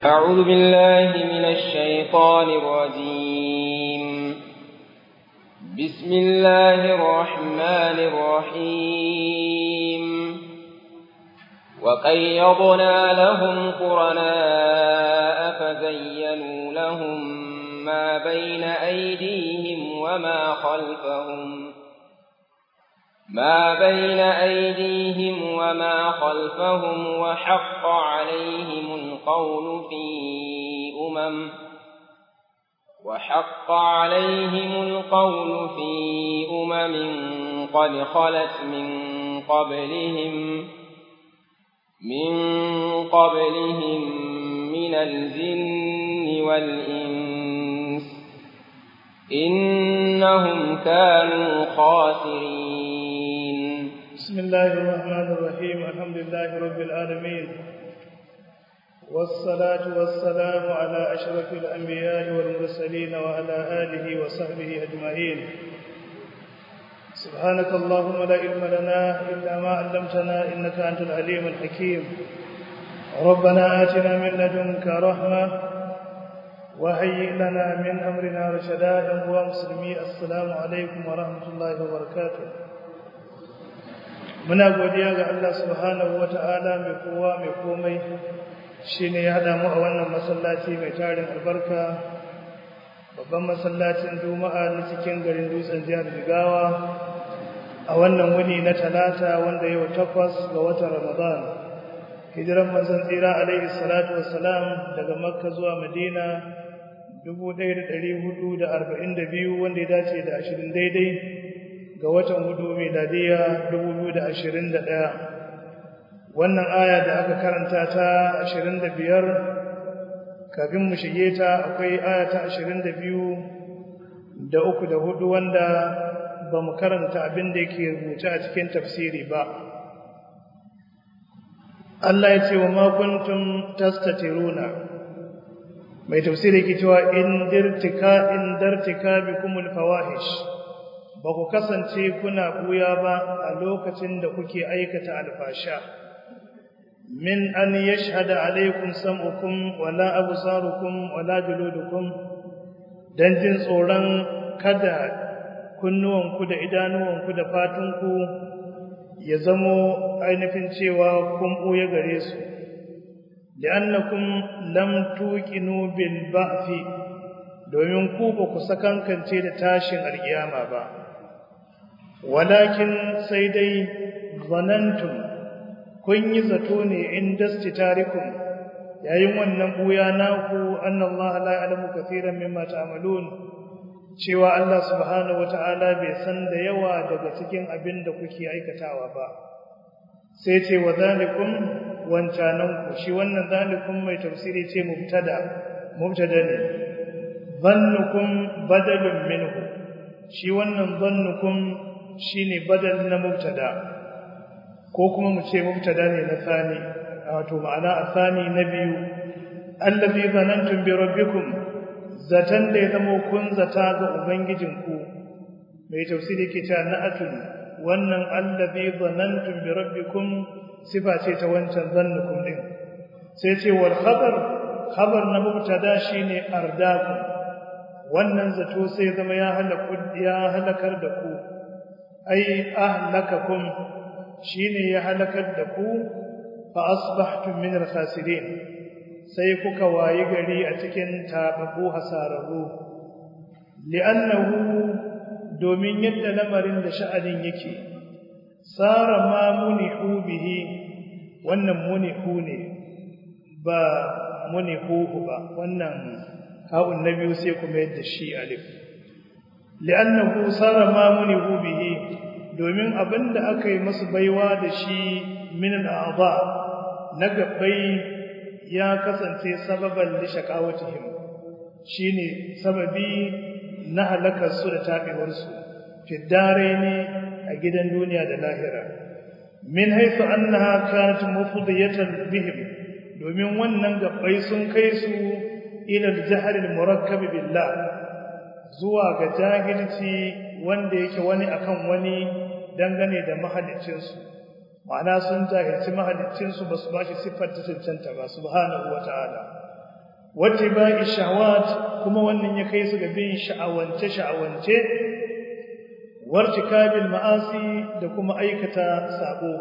أعوذ بالله من الشيطان الرجيم بسم الله الرحمن الرحيم وقيضنا لهم قرناء فزينوا لهم ما بين أيديهم وما خلفهم ما بين أيديهم وما خلفهم وحق عليهم القول في أمم وحق عليهم القول في أمم قد خلت من قبلهم من قبلهم من الجن والإنس إنهم كانوا خاسرين بسم الله الرحمن الرحيم الحمد لله رب العالمين والصلاة والسلام على أشرف الأنبياء والمرسلين وعلى آله وصحبه أجمعين سبحانك اللهم لا علم لنا إلا ما علمتنا إنك أنت العليم الحكيم ربنا آتنا من لدنك رحمة وهيئ لنا من أمرنا رشدا ومسلمي السلام عليكم ورحمة الله وبركاته muna godiya ga Allah subhanahu wata'ala mai kowa mai komai shine ya hada mu a wannan masallaci mai tarin albarka babban masallacin juma'a na cikin garin dutsen jihar Jigawa a wannan wuni na talata wanda yau takwas ga watan Ramadan hijiran manzon tsira alaihi salatu wassalam daga makka zuwa madina 1442 wanda ya dace da 20 daidai ga watan hudu miladiya 2021 wannan aya da aka karanta ta 25 kafin mu shige ta akwai aya ta 22 da uku da hudu wanda ba mu karanta abin da yake rubuce a cikin tafsiri ba Allah ya ce wa ma kuntum tastatiruna mai tafsiri yake cewa in dirtika in dartika bikumul fawahish ba ku kasance kuna buya ba a lokacin da kuke aikata alfasha min an yashhada alaikum sam'ukum wala absarukum wala juludukum dan jin tsoron kada kunnuwanku da idanuwanku da fatunku ya zamo ainihin cewa kun buya gare su li'annakum lam tuqinu bil ba'thi domin ku ba ku sakankance da tashin alkiyama ba walakin sai dai zanantum kun yi zato ne in dastitarikum yayin wannan buya naku annallaha la ya'lamu katiran mimma ta'malun cewa Allah subhanahu wata'ala bai san da yawa daga cikin abin da kuke aikatawa ba sai ce wa zalikum wancananku shi wannan zalikum mai tafsiri ce mubtada mubtada ne zannukum badalun minhu shi wannan zannukum shine badal na mubtada ko kuma mu ce mubtada ne na sani wato ma'ana asani na biyu allazi zanantum bi rabbikum zatan da ya zama kun zata ga ubangijinku mai tafsiri ke ta na'atun wannan allazi zanantum bi rabbikum sifa ce ta wancan zannukum din sai ce wal khabar khabar na mubtada shine ardakum wannan zato sai zama ya halaku ya halakar da ku ai ahlakakum shine ya halakar da ku fa asbahtum min al-khasirin sai kuka wayi gari a cikin tababu hasararru li'annahu domin yadda lamarin da sha'anin yake sara ma munihu bihi wannan munihu ne ba munihu ba wannan ha'un na biyu sai kuma yadda shi alif li'annahu sara ma munihu bihi domin abinda aka yi masu baiwa da shi min al'adha na gabbai ya kasance sababan li shaqawatihim shine sababi na halakar su da tabewar su fi ne a gidan duniya da lahira min haythu annaha kanat mufdiyatan bihim domin wannan gabbai sun kai su ila al-jahl al-murakkab billah zuwa ga jahilci wanda yake wani akan wani dangane da mahaliccinsu ma'ana sun jahilci mahaliccinsu ba su ba shi siffar ta cancanta ba subhanahu wa ta'ala wata ba'i shahawat kuma wannan ya kai su ga bin sha'awance sha'awance wartikabil ma'asi da kuma aikata sabo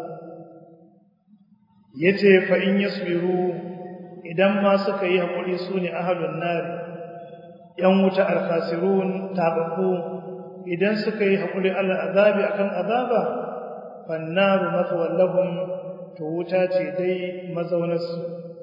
yace fa in yasbiru idan ma suka yi hakuri sune ahlun nar yan wuta al-khasirun tabaku idan suka yi hakuri al-azabi akan azaba fannaru mathwal lahum to wuta ce dai mazaunarsu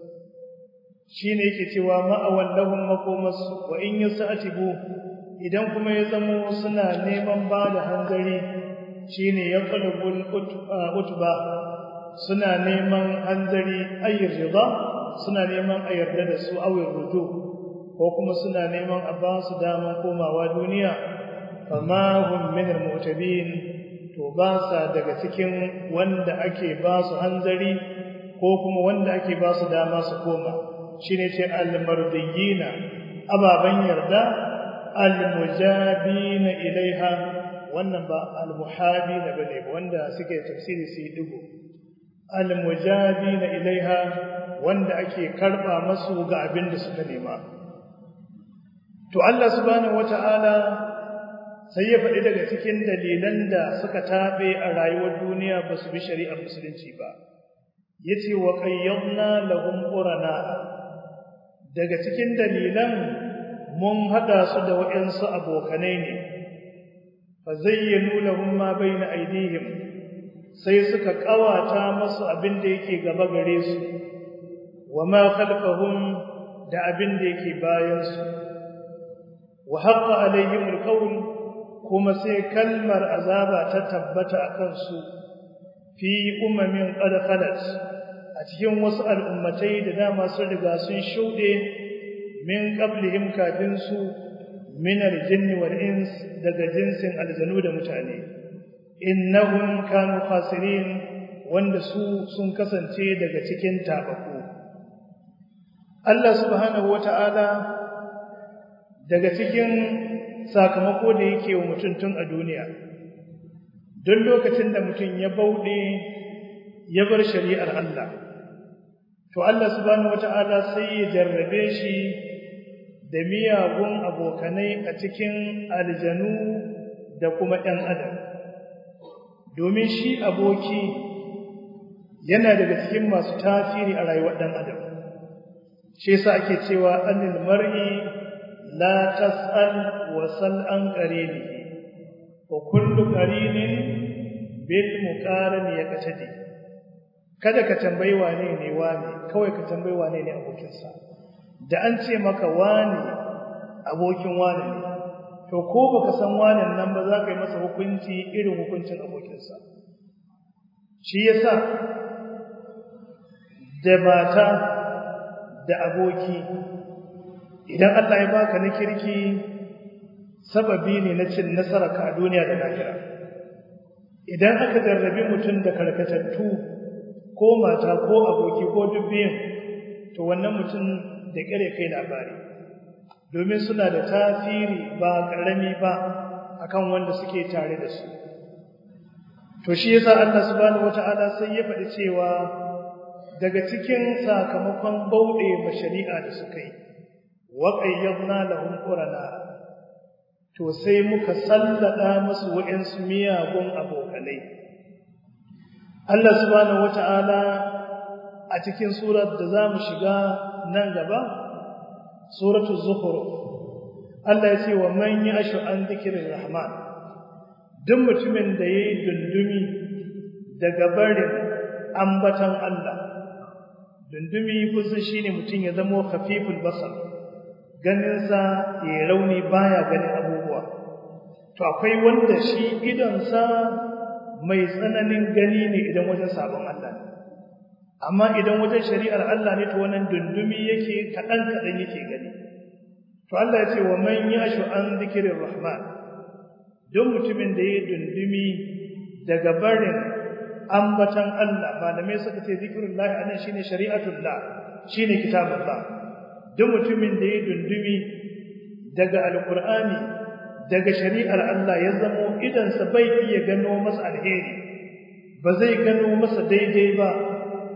shine yake cewa ma'awal lahum makomasu wa in yasatibu idan kuma ya zamo suna neman ba da hanzari shine ya qalbul utba suna neman hanzari ayyir rida suna neman a yarda da su awir ruju ko kuma suna neman a ba su daman komawa duniya fama hum min almu'tabin to ba sa daga cikin wanda ake ba su hanzari ko kuma wanda ake ba su dama su koma shine ce almardiyina ababan yarda almujabina ilaiha wannan ba almuhabina bane wanda suke tafsiri su digo almujabina ilaiha wanda ake karba masu ga abin da suka nema to Allah subhanahu wataala sai ya faɗi daga cikin dalilan da suka tabe a rayuwar duniya ba su bi shari'ar musulunci ba yace wa qayyadna lahum qurana daga cikin dalilan mun hada su da waɗansu abokanai ne fa zayyanu lahum ma bayna aydihim sai suka kawata masu abin da yake gaba gare su wama khalfahum da abin da yake bayan su wa haqqa alaihim alqawl kuma sai kalmar azaba ta tabbata akan su fi ummin qad khalat a cikin wasu al'ummatai da dama sun riga sun shuɗe min qablihim kafin su min aljinni wal ins daga jinsin aljanu da mutane innahum kanu khasirin wanda su sun kasance daga cikin tabaku Allah subhanahu wata'ala daga cikin sakamako da yake wa mutum tun a duniya don lokacin da mutum ya bauɗe ya bar shari'ar Allah to Allah subhanahu wata'ala sai ya jarrabe shi da miyagun abokanai a cikin aljanu da kuma ɗan adam domin shi aboki yana daga cikin masu tasiri a rayuwar ɗan adam shi yasa ake cewa anil mar'i la tas'al wa sal an qarinihi wa kullu qarinin bil muqaran yaqtadi kada ka tambayi wane ne wane kawai ka tambayi wane ne abokinsa da an ce maka wane abokin wane ne to ko baka san wane nan ba za ka yi masa hukunci irin hukuncin abokinsa shi yasa da mata da aboki idan Allah ya baka na kirki sababi ne na cin nasara ka a duniya da lahira idan aka jarrabi mutum da karkatattu ko mata ko aboki ko dubbiyin to wannan mutum da kare kai labari domin suna da tasiri ba karami ba akan wanda suke tare da su to shi yasa Allah subhanahu wataala sai ya faɗi cewa daga cikin sakamakon bauɗe ma shari'a da suka yi wa qayyadna lahum qurana to sai muka sallada musu wa'ansu miyagun abokanai Allah subhanahu wata'ala a cikin surar da zamu shiga nan gaba suratul zukhruf Allah ya ce wa man yashu an dhikrir rahman duk mutumin da yayi dundumi daga barin ambatan Allah dundumi kusa shine mutum ya zama khafiful basar ganin sa ya rauni baya ganin abubuwa to akwai wanda shi idan sa mai tsananin gani ne idan wajen sabon Allah ne amma idan wajen shari'ar Allah ne to wannan dundumi yake kadan kadan yake gani to Allah ya ce wa man yashu an dhikrir rahman don mutumin da yayi dundumi daga barin ambatan Allah malamai suka ce zikrullahi anan shine shari'atullah shine kitabullah don mutumin da yayi dundumi daga alqur'ani daga shari'ar Allah ya zamo idansa bai iya gano masa alheri ba zai gano masa daidai ba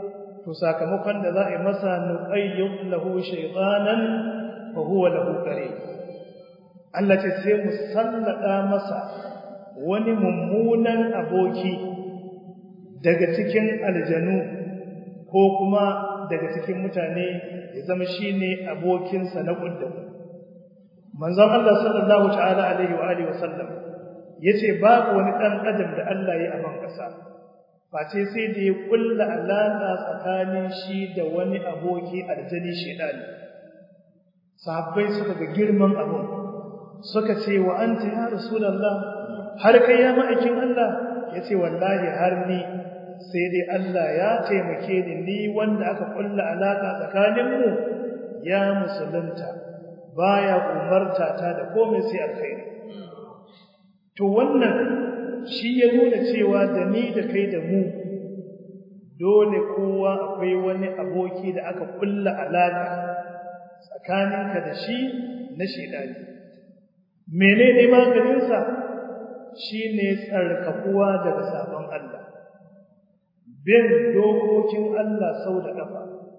to sakamakon da za a yi masa nuqayyid lahu shaytanan fa huwa lahu qarin Allah ce sai mu sallada masa wani mummunan aboki daga cikin aljanu ko kuma daga cikin mutane ya zama shine abokinsa na kudda manzon Allah sallallahu ta'ala alaihi wa alihi wasallam yace babu wani dan adam da Allah ya aban kasa face sai da ya kulla alaka tsakanin shi da wani aboki aljani shedani sahabbai suka ga girman abun suka ce wa anta ya rasulullah har kai ya ma'aikin Allah yace wallahi har ni sai dai Allah ya taimake ni ni wanda aka kulla alaka tsakanin mu ya musulunta baya umarta ta da komai sai alkhairi to wannan shi ya nuna cewa da ni da kai da mu dole kowa akwai wani aboki da aka kulla alaka tsakaninka da shi na shedani menene maganinsa shine tsarkakuwa daga sabon Allah bin dokokin Allah sau da kafa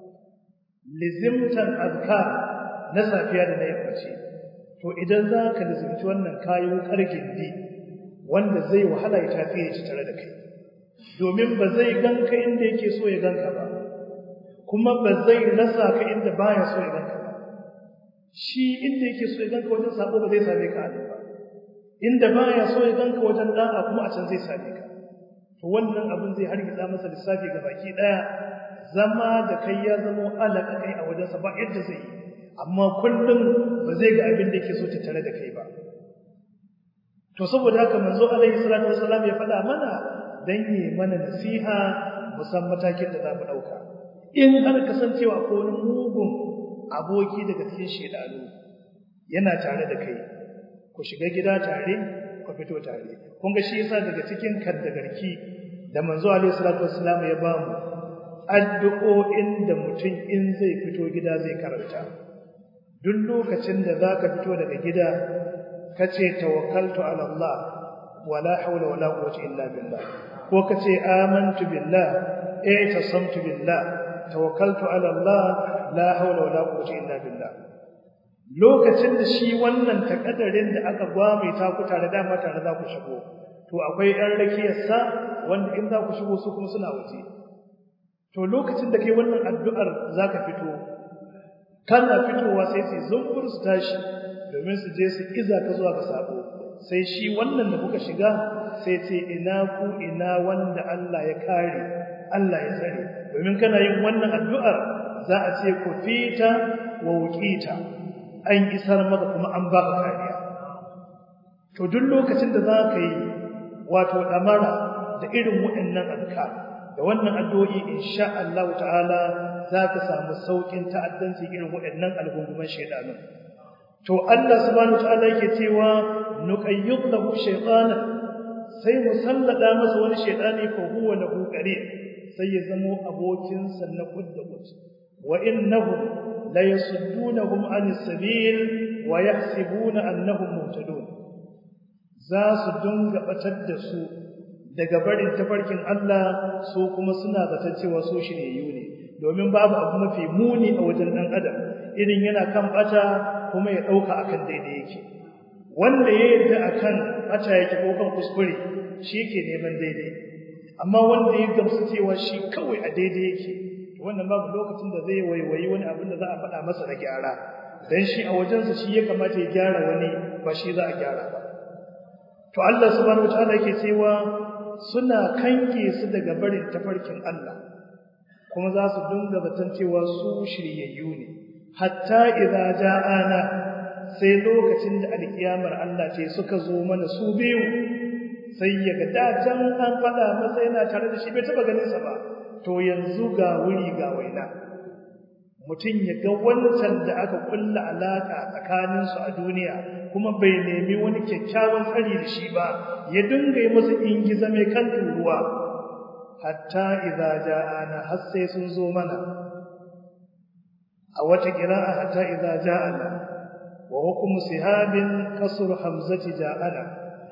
lizimtan azkar na safiya da na yammaci to idan za ka lizimci wannan kayo kargin di wanda zai wahala ya tafiye shi tare da kai domin ba zai ganka inda yake so ya ganka ba kuma ba zai rasa ka inda baya so ya ganka ba shi inda yake so ya ganka wajen sabo ba zai same ka ba inda baya so ya ganka wajen da'a kuma a can zai same ka to wannan abin zai hargitsa masa lissafi ga baki daya zama da kai ya zama alaka kai a wajensa ba yadda zai yi amma kullum ba zai ga abin da yake so ta tare da kai ba to saboda haka manzo alaihi salatu wassalam ya faɗa mana dan yi mana nasiha musan matakin da za mu ɗauka in har kasancewa ko wani mugun aboki daga cikin shedanu yana tare da kai ku shiga gida tare ku fito tare kun ga shi yasa daga cikin kaddagarki da manzo alaihi salatu wassalam ya ba mu addu'o'in da mutum in zai fito gida zai karanta duk lokacin da zaka fito daga gida kace tawakkaltu ala Allah wala hawla wala quwwata illa billah ko kace amantu billah eh tasamtu billah tawakkaltu ala Allah la hawla wala quwwata illa billah lokacin da shi wannan takaddarin da aka gwame ta ku tare da mata za ku shigo to akwai ɗan rakiyarsa wanda in za ku shigo su kuma suna waje to lokacin da kai wannan addu'ar zaka fito kana fitowa sai sai zumbur su tashi domin su je su iza ka zuwa ga sabo sai shi wannan da kuka shiga sai ce ina ku ina wanda Allah ya kare Allah ya tsare domin kana yin wannan addu'ar za a ce ku fita wa wuqita an isar maka kuma an baka kariya to duk lokacin da za ka yi wato damara da irin waɗannan azkar da wannan addu'o'i insha Allah ta'ala za ka samu saukin ta'addanci irin waɗannan algunguman shaydanu to Allah subhanahu ta'ala yake cewa nuqayyid lahu shaytanan sai mu sallada masa wani shaytani fa huwa lahu qarin sai ya zamo abokin sa na kudda kud wa innahum la yasuddunahum anis sabil wa yahsibuna annahum muhtadun za su dunga batar da su daga barin tafarkin Allah su kuma suna zaton cewa su shiryayyu ne domin babu abu mafi muni a wajen dan adam irin yana kan bata kuma ya dauka akan daidai yake wanda ya yarda akan bata yake ko kan kuskure shi ke neman daidai amma wanda ya gamsu cewa shi kawai a daidai yake wannan babu lokacin da zai waiwayi wani abin da za a faɗa masa na gyara dan shi a wajensa shi ya kamata ya gyara wani ba shi za a gyara ba to Allah subhanahu wataala yake cewa suna kanke su daga barin tafarkin Allah kuma za su dinga zaton cewa su shiryayyu ne hatta idza ja'ana sai lokacin da alkiyamar Allah ce suka zo mana su biyu sai ya ga datan an fada masa yana tare da shi bai taba ganin sa ba to yanzu ga wuri ga waina mutum ya ga wancan da aka kulla alaka tsakanin su a duniya kuma bai nemi wani kyakkyawan tsari da shi ba ya dinga yi masa ingiza mai kan turuwa hatta idza ja'ana har sai sun zo mana a wata qira'a hatta idza ja'ana wa hukmu sihabin kasr hamzati ja'ana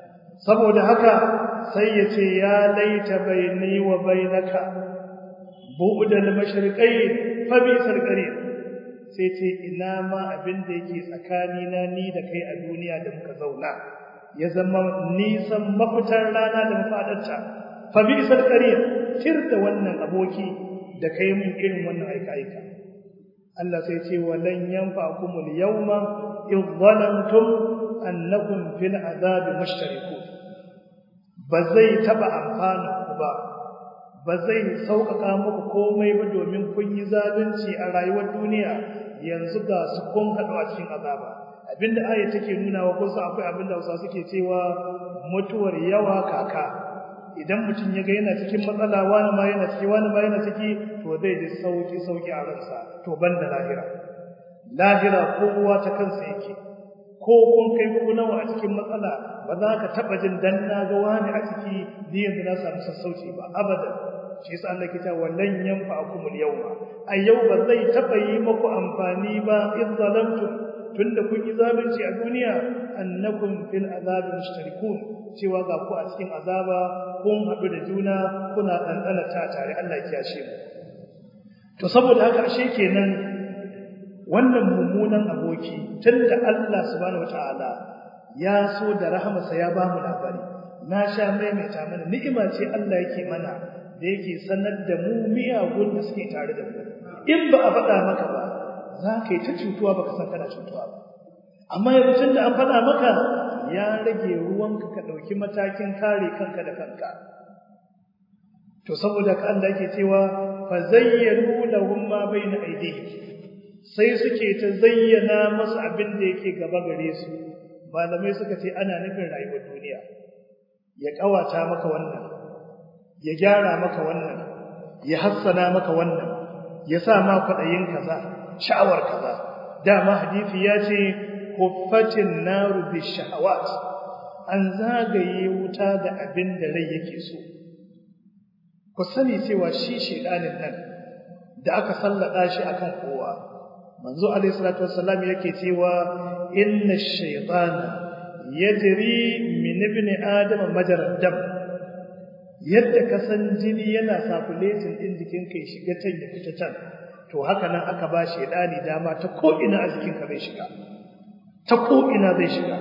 saboda haka sai yace ya laita baini wa bainaka bu'dal mashriqayn fa bi'sal qarin sai ce ina ma abin da yake tsakanina ni da kai a duniya da muka zauna ya zama nisan mafitar rana da mafadarta fa bi'sal qarin tir da wannan aboki da kai mun irin wannan aika aika Allah sai ce walan yanfa'kumul yawma idh zalamtum annakum fil azabi mushtarikun ba zai taba amfana ku ba ba zai sauƙaƙa muku komai ba domin kun yi zalunci a rayuwar duniya yanzu ga su kun haɗu a cikin azaba abinda aya take nuna wa kusa akwai abinda Hausa suke cewa mutuwar yawa kaka idan mutum ya ga yana cikin matsala wani ma yana ciki wani ma yana ciki to zai ji sauki sauki a ransa to banda lahira lahira kowa ta kansa yake ko kun kai ku nawa a cikin matsala ba za ka taba jin dan na ga wani a ciki ni yanzu na samu sassauci ba abadan shi yasa Allah ke cewa wallan yanfa'akumul yawma a yau ba zai taba yi muku amfani ba in zalamtum tunda kun yi zalunci a duniya annakum fil azabi mushtarikun cewa ga ku a cikin azaba kun haɗu da juna kuna ɗanɗana ta tare Allah ya kiyashe mu to saboda haka ashe kenan wannan mummunan aboki tunda Allah subhanahu wataala ya so da rahamarsa ya bamu labari na sha maimaita mana ni'ima ce Allah yake mana da yake sanar da mu miyagun da suke tare da mu in ba a faɗa maka ba za ka yi ta cutuwa baka san kana cutuwa ba amma yanzu tunda an faɗa maka ya rage ruwanka ka ɗauki matakin kare kanka da kanka to saboda ka Allah yake cewa fa zayyanu lahum ma bayna aydihim sai suke ta zayyana masa abin da yake gaba gare su malamai suka ce ana nufin rayuwar duniya ya kawata maka wannan ya gyara maka wannan ya hassana maka wannan ya sa ma kwaɗayin kaza sha'awar kaza dama hadisi ya ce huffatin naru bi shahawat an zagaye wuta da abin da rai yake so ku sani cewa shi shedanin nan da aka sallada shi akan kowa manzo alayhi salatu wassalam yake cewa inna ash-shaytana yajri min ibn adam majrad dam yadda ka san jini yana circulating din jikin kai shiga can ya fita can to haka nan aka ba shedani dama ta ko ina a jikin ka zai shiga ta ko ina zai shiga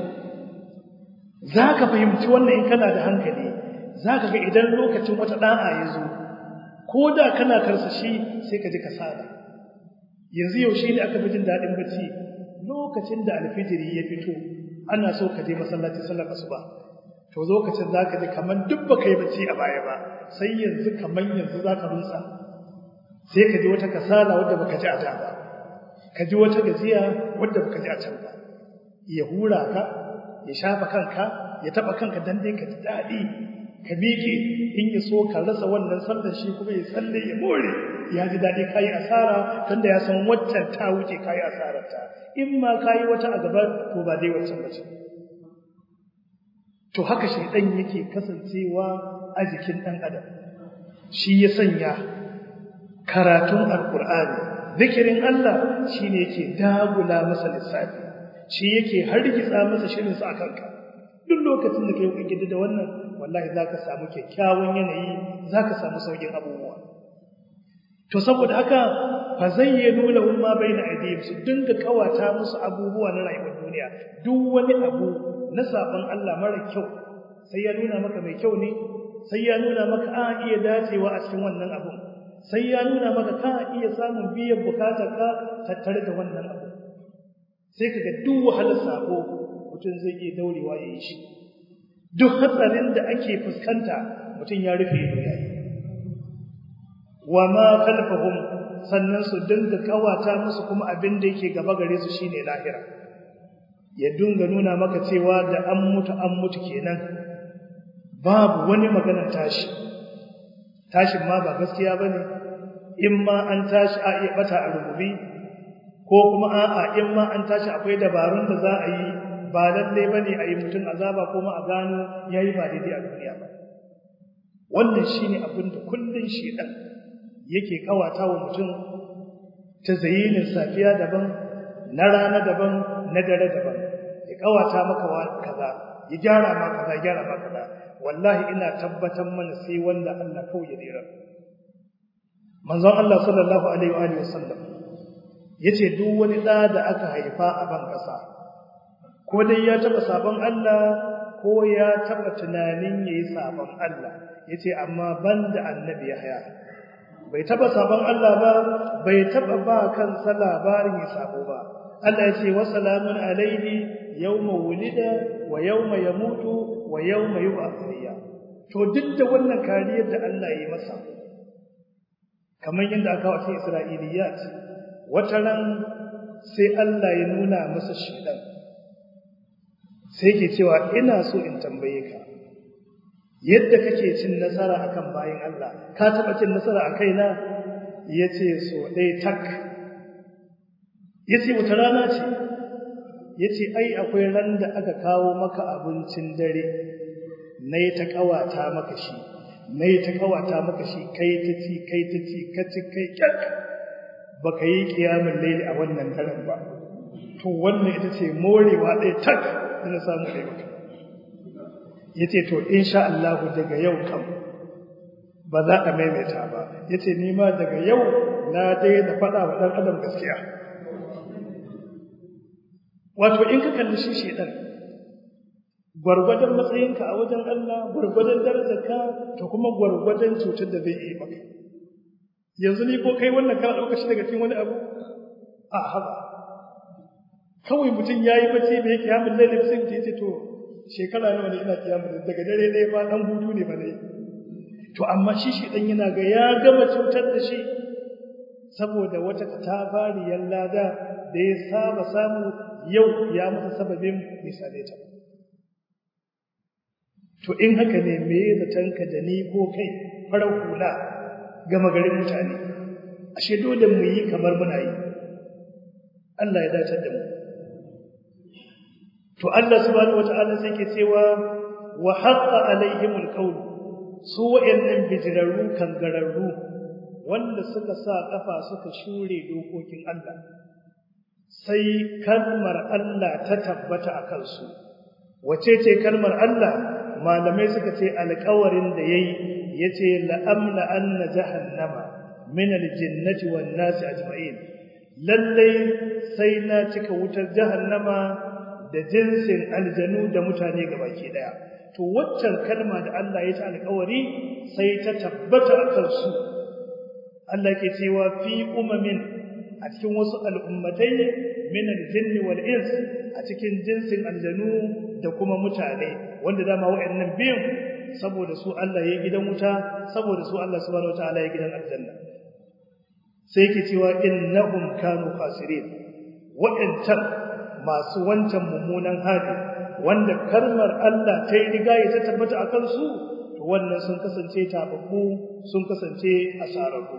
zaka fahimci wannan in kana da hankali zaka ga idan lokacin wata da'a ya zo ko da kana karsashi sai ka ji kasala yanzu yaushe ne aka fi jin daɗin bacci lokacin da alfijiri ya fito ana so ka je masallaci sallar asuba to lokacin zaka ji kaman duk baka yi bacci a baya ba sai yanzu kaman yanzu zaka rusa sai ka ji wata kasala wadda baka ji a da ba ka ji wata gajiya wadda baka ji a can ba ya hura ka ya shafa kanka ya taba kanka dan dai ka ji daɗi ka miƙe in ya so ka rasa wannan sallar shi kuma ya tsalle ya more ya ji daɗi kayi asara tunda ya san waccan ta wuce kayi asarar ta in ma kayi wata a gaba to ba dai waccan ba ce to haka shaidan yake kasancewa a jikin ɗan adam shi ya sanya karatun alkur'ani zikirin Allah shine yake dagula masa lissafi shi yake hargitsa masa shirin sa kanka duk lokacin da kai kike da wannan wallahi zaka samu kyakkyawan yanayi zaka samu saukin abubuwa to saboda haka fa zayyanu lahum ma baina aydihim su dinga kawata musu abubuwa na rayuwar duniya duk wani abu na sabon Allah mara kyau sai ya nuna maka mai kyau ne sai ya nuna maka a iya dacewa a cikin wannan abun sai ya nuna maka ka iya samun biyan bukatar ka tattare da wannan abu sai kaga duk wahalar sako mutum zai iya daurewa ya yi shi duk hatsarin da ake fuskanta mutum ya rufe ido ya yi wa ma khalfahum sannan su dinga kawata musu kuma abin da yake gaba gare su shine lahira ya dinga nuna maka cewa da an mutu an mutu kenan babu wani maganar tashi tashin ma ba gaskiya bane in ma an tashi a iya bata a rububi ko kuma a'a in ma an tashi akwai dabarun da za a yi ba lalle bane a yi mutum azaba kuma a gano yayi ba daidai a duniya ba wannan shine abin da kullun shedan yake kawata wa mutum ta zayinin safiya daban na rana daban na dare daban ya kawata maka kaza ya gyara ma kaza gyara ma kaza wallahi ina tabbatar mana sai wanda Allah kawai ya dira manzon Allah sallallahu alaihi wa sallam yace duk wani da da aka haifa a ban kasa ko dai ya taba sabon Allah ko ya taba tunanin yayi sabon Allah yace amma banda annabi Yahya bai taba sabon Allah ba bai taba ba kansa labarin ya sabo ba Allah yace wa salamun alaihi yawma wulida wa yawma yamutu wa yawma yub'ath to duk da wannan kariyar da Allah ya yi masa kamar yadda aka wace Isra'iliyat wata ran sai Allah ya nuna masa shedan sai ke cewa ina so in tambaye ka yadda kake cin nasara akan bayin Allah ka taba cin nasara a kaina yace so dai tak yace wata rana ce yace ai akwai ran da aka kawo maka abincin dare nayi ta kawata maka shi nayi ta kawata maka shi kai ta ci kai ta ci ka ci kai kyak baka yi kiyamul layli a wannan daren ba to wannan ita ce morewa ɗaya tak da na samu ɗaya maka yace to insha Allah daga yau kam ba za a maimaita ba yace ni ma daga yau na daina faɗa wa ɗan adam gaskiya wato in ka kalli shi shedan gwargwadon matsayinka a wajen Allah gwargwadon darajarka to kuma gwargwadon cutar da zai yi maka yanzu ni ko kai wannan kana ɗauka shi daga cikin wani abu a haba kawai mutum ya yi bacci da yake hamin lalle sai mutum ya ce to shekara nawa ne ina kiyamun daga dare ɗaya ma ɗan hutu ne ba ne to amma shi shi ɗan yana ga ya gama cutar da shi saboda wata tafariyar lada da ya saba samu yau ya masa sababin misale ta to in haka ne me zatanka da ni ko kai farar hula gama garin mutane ashe dole mu yi kamar muna yi Allah ya dace da mu to Allah subhanahu wataala sai ke cewa wa haqqa alaihimul qawl su wa'annan bijirarru kangararru wanda suka sa kafa suka shure dokokin Allah sai kalmar Allah ta tabbata a kansu wace ce kalmar Allah malamai suka ce alƙawarin da yayi yace la amla anna jahannama min aljinnati wan nasi ajma'in lalle sai na cika wutar jahannama da jinsin aljanu da mutane gabaki daya to waccan kalma da Allah ya ta alƙawari sai ta tabbata a kansu Allah ke cewa fi umamin a cikin wasu al'ummatai min aljinni wal ins a cikin jinsin aljanu da kuma mutane wanda dama wayannan biyun saboda su Allah ya gidan wuta saboda su Allah subhanahu wataala ya gidan aljanna sai ke cewa innahum kanu khasirin waɗancan masu wancan mummunan hali wanda kalmar Allah ta yi riga ya ta tabbata a kansu to wannan sun kasance tababbu sun kasance asararru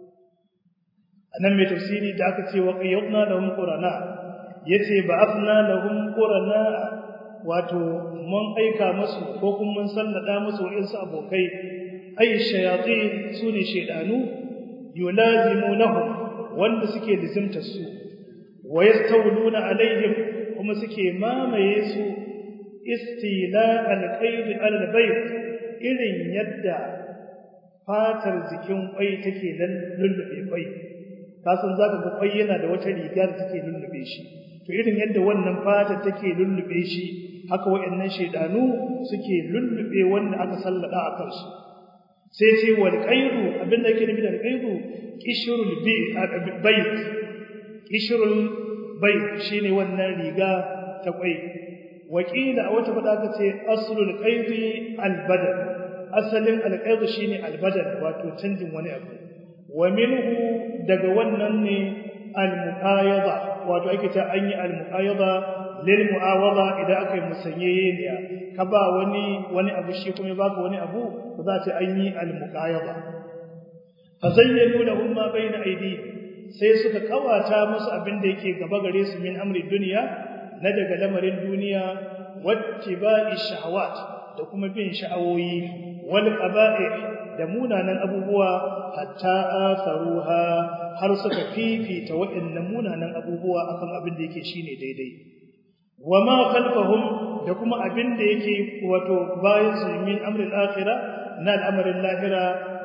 anan mai tafsiri da aka ce wa qayyadna lahum qurana yace ba'athna lahum qurana wato mun aika musu ko kuma mun sallada musu wa'insu abokai ay shayatin sune shedanu yulazimunahum wanda suke lizimta su wa yastawluna alaihim kuma suke mamaye su istila alqayd albayt irin yadda fatar jikin kwai take lullube kwai kasan zaka ga kwai yana da wata riga da take lullube shi to irin yadda wannan fatar take lullube shi haka wayannan shedanu suke lullube wanda aka sallada a kansu sai ce wal qaydu abinda yake nufi da qaydu qishrul bayt qishrul bayt shine wannan riga ta kwai wakila a wata fada ka ce aslul qaydi al badal asalin al qaydu shine al badal wato canjin wani abu wa minhu daga wannan ne al muqayada wato ake ta an yi al muqayada lil muawada idan aka yi musanyayeniya ka ba wani wani abu shi kuma baka wani abu ko za ta an yi al muqayada fa zayyanu lahum ma bayna aydihim sai suka kawata musu abin da yake gaba gare su min amri duniya na daga lamarin duniya wattiba'i shahawat da kuma bin sha'awoyi wal qaba'i da munanan abubuwa hatta atharuha har suka fifita waɗannan munanan abubuwa akan abin da yake shine daidai wama khalfahum da kuma abin da yake wato bayan su min amri al-akhirah na al'amarin lahira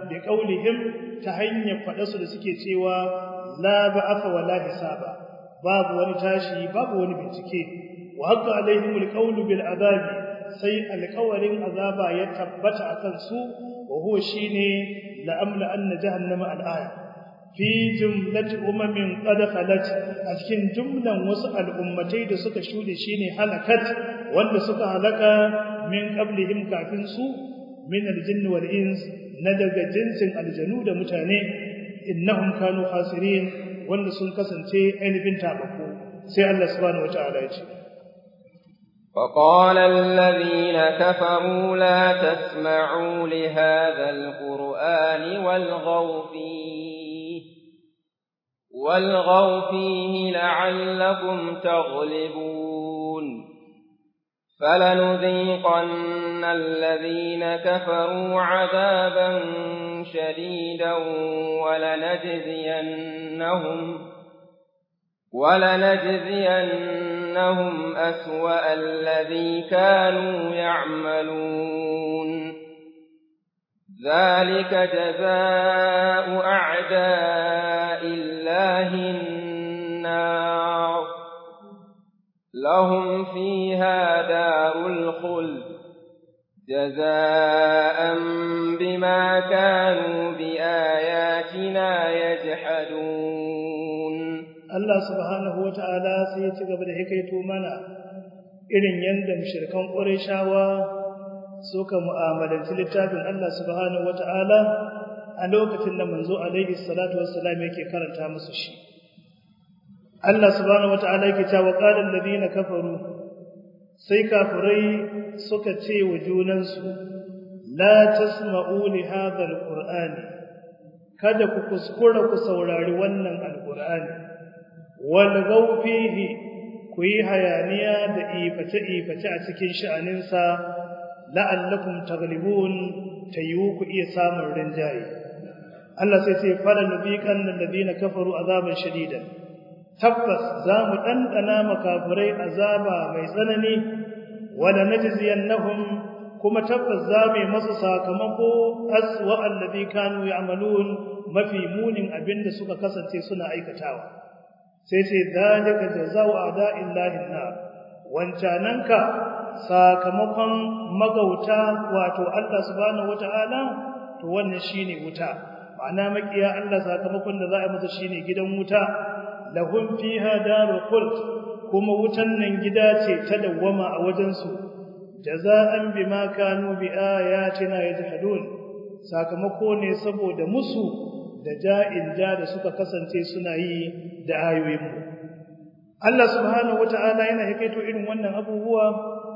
bi qaulihim ta hanyar faɗa su da suke cewa la ba'atha wa la hisaba babu wani tashi babu wani bincike wa haqqa alaihim alqawlu bil azabi sai alƙawarin azaba ya tabbata akan su wa huwa shine la amla anna jahannama al-aya fi jumlati umamin qad khalat a cikin jumlan wasu al'ummatai da suka shude shine halakat wanda suka halaka min qablihim kafin su min al-jinni wal ins na daga jinsin aljanu da mutane innahum kanu khasirin wanda sun kasance ainihin tabako sai Allah subhanahu wataala ya ce وقال الذين كفروا لا تسمعوا لهذا القرآن والغوا فيه والغوا فيه لعلكم تغلبون فلنذيقن الذين كفروا عذابا شديدا ولنجزينهم ولنجزينهم أسوأ الذي كانوا يعملون ذلك جزاء أعداء الله النار لهم فيها دار الخلد جزاء بما كانوا بآياتنا يجحدون Allah subhanahu wata'ala sai ya ci gaba da hikaito mana irin yanda mushrikan Qurayshawa suka mu'amalanci littafin Allah subhanahu wata'ala a lokacin da manzo alaihi salatu wassalam yake karanta musu shi Allah subhanahu wata'ala yake cewa qalan ladina kafaru sai kafirai suka ce wa junansu la tasma'u li hadha alqur'ani kada ku kuskura ku saurari wannan alqur'ani walgau fihi ku yi hayaniya da iface-iface a cikin sha'aninsa la'allakum taglibun ta yiwu ku iya samun rinjaye Allah sai ce fara nubiqan alladhina kafaru azaban shadidan tabbas za mu dandana makafirai azaba mai tsanani wala najziyannahum kuma tabbas za mu yi masu sakamako aswa alladhi kanu ya'malun mafi munin abinda suka kasance suna aikatawa sai ce dalika jazaa'u a'da'illahi nar wancananka sakamakon magauta wato Allah subhanahu wata'ala to wannan shine wuta ma'ana makiya Allah sakamakon da za a masa shine gidan wuta lahum fiha darul khuld kuma wutan nan gida ce ta dawwama a wajen su jaza'an bima kanu bi ayatina yajhadun sakamako ne saboda musu da ja'in ja da suka kasance suna yi da ayoyinmu. Allah subhanahu wata'ala yana hikaito irin wannan abubuwa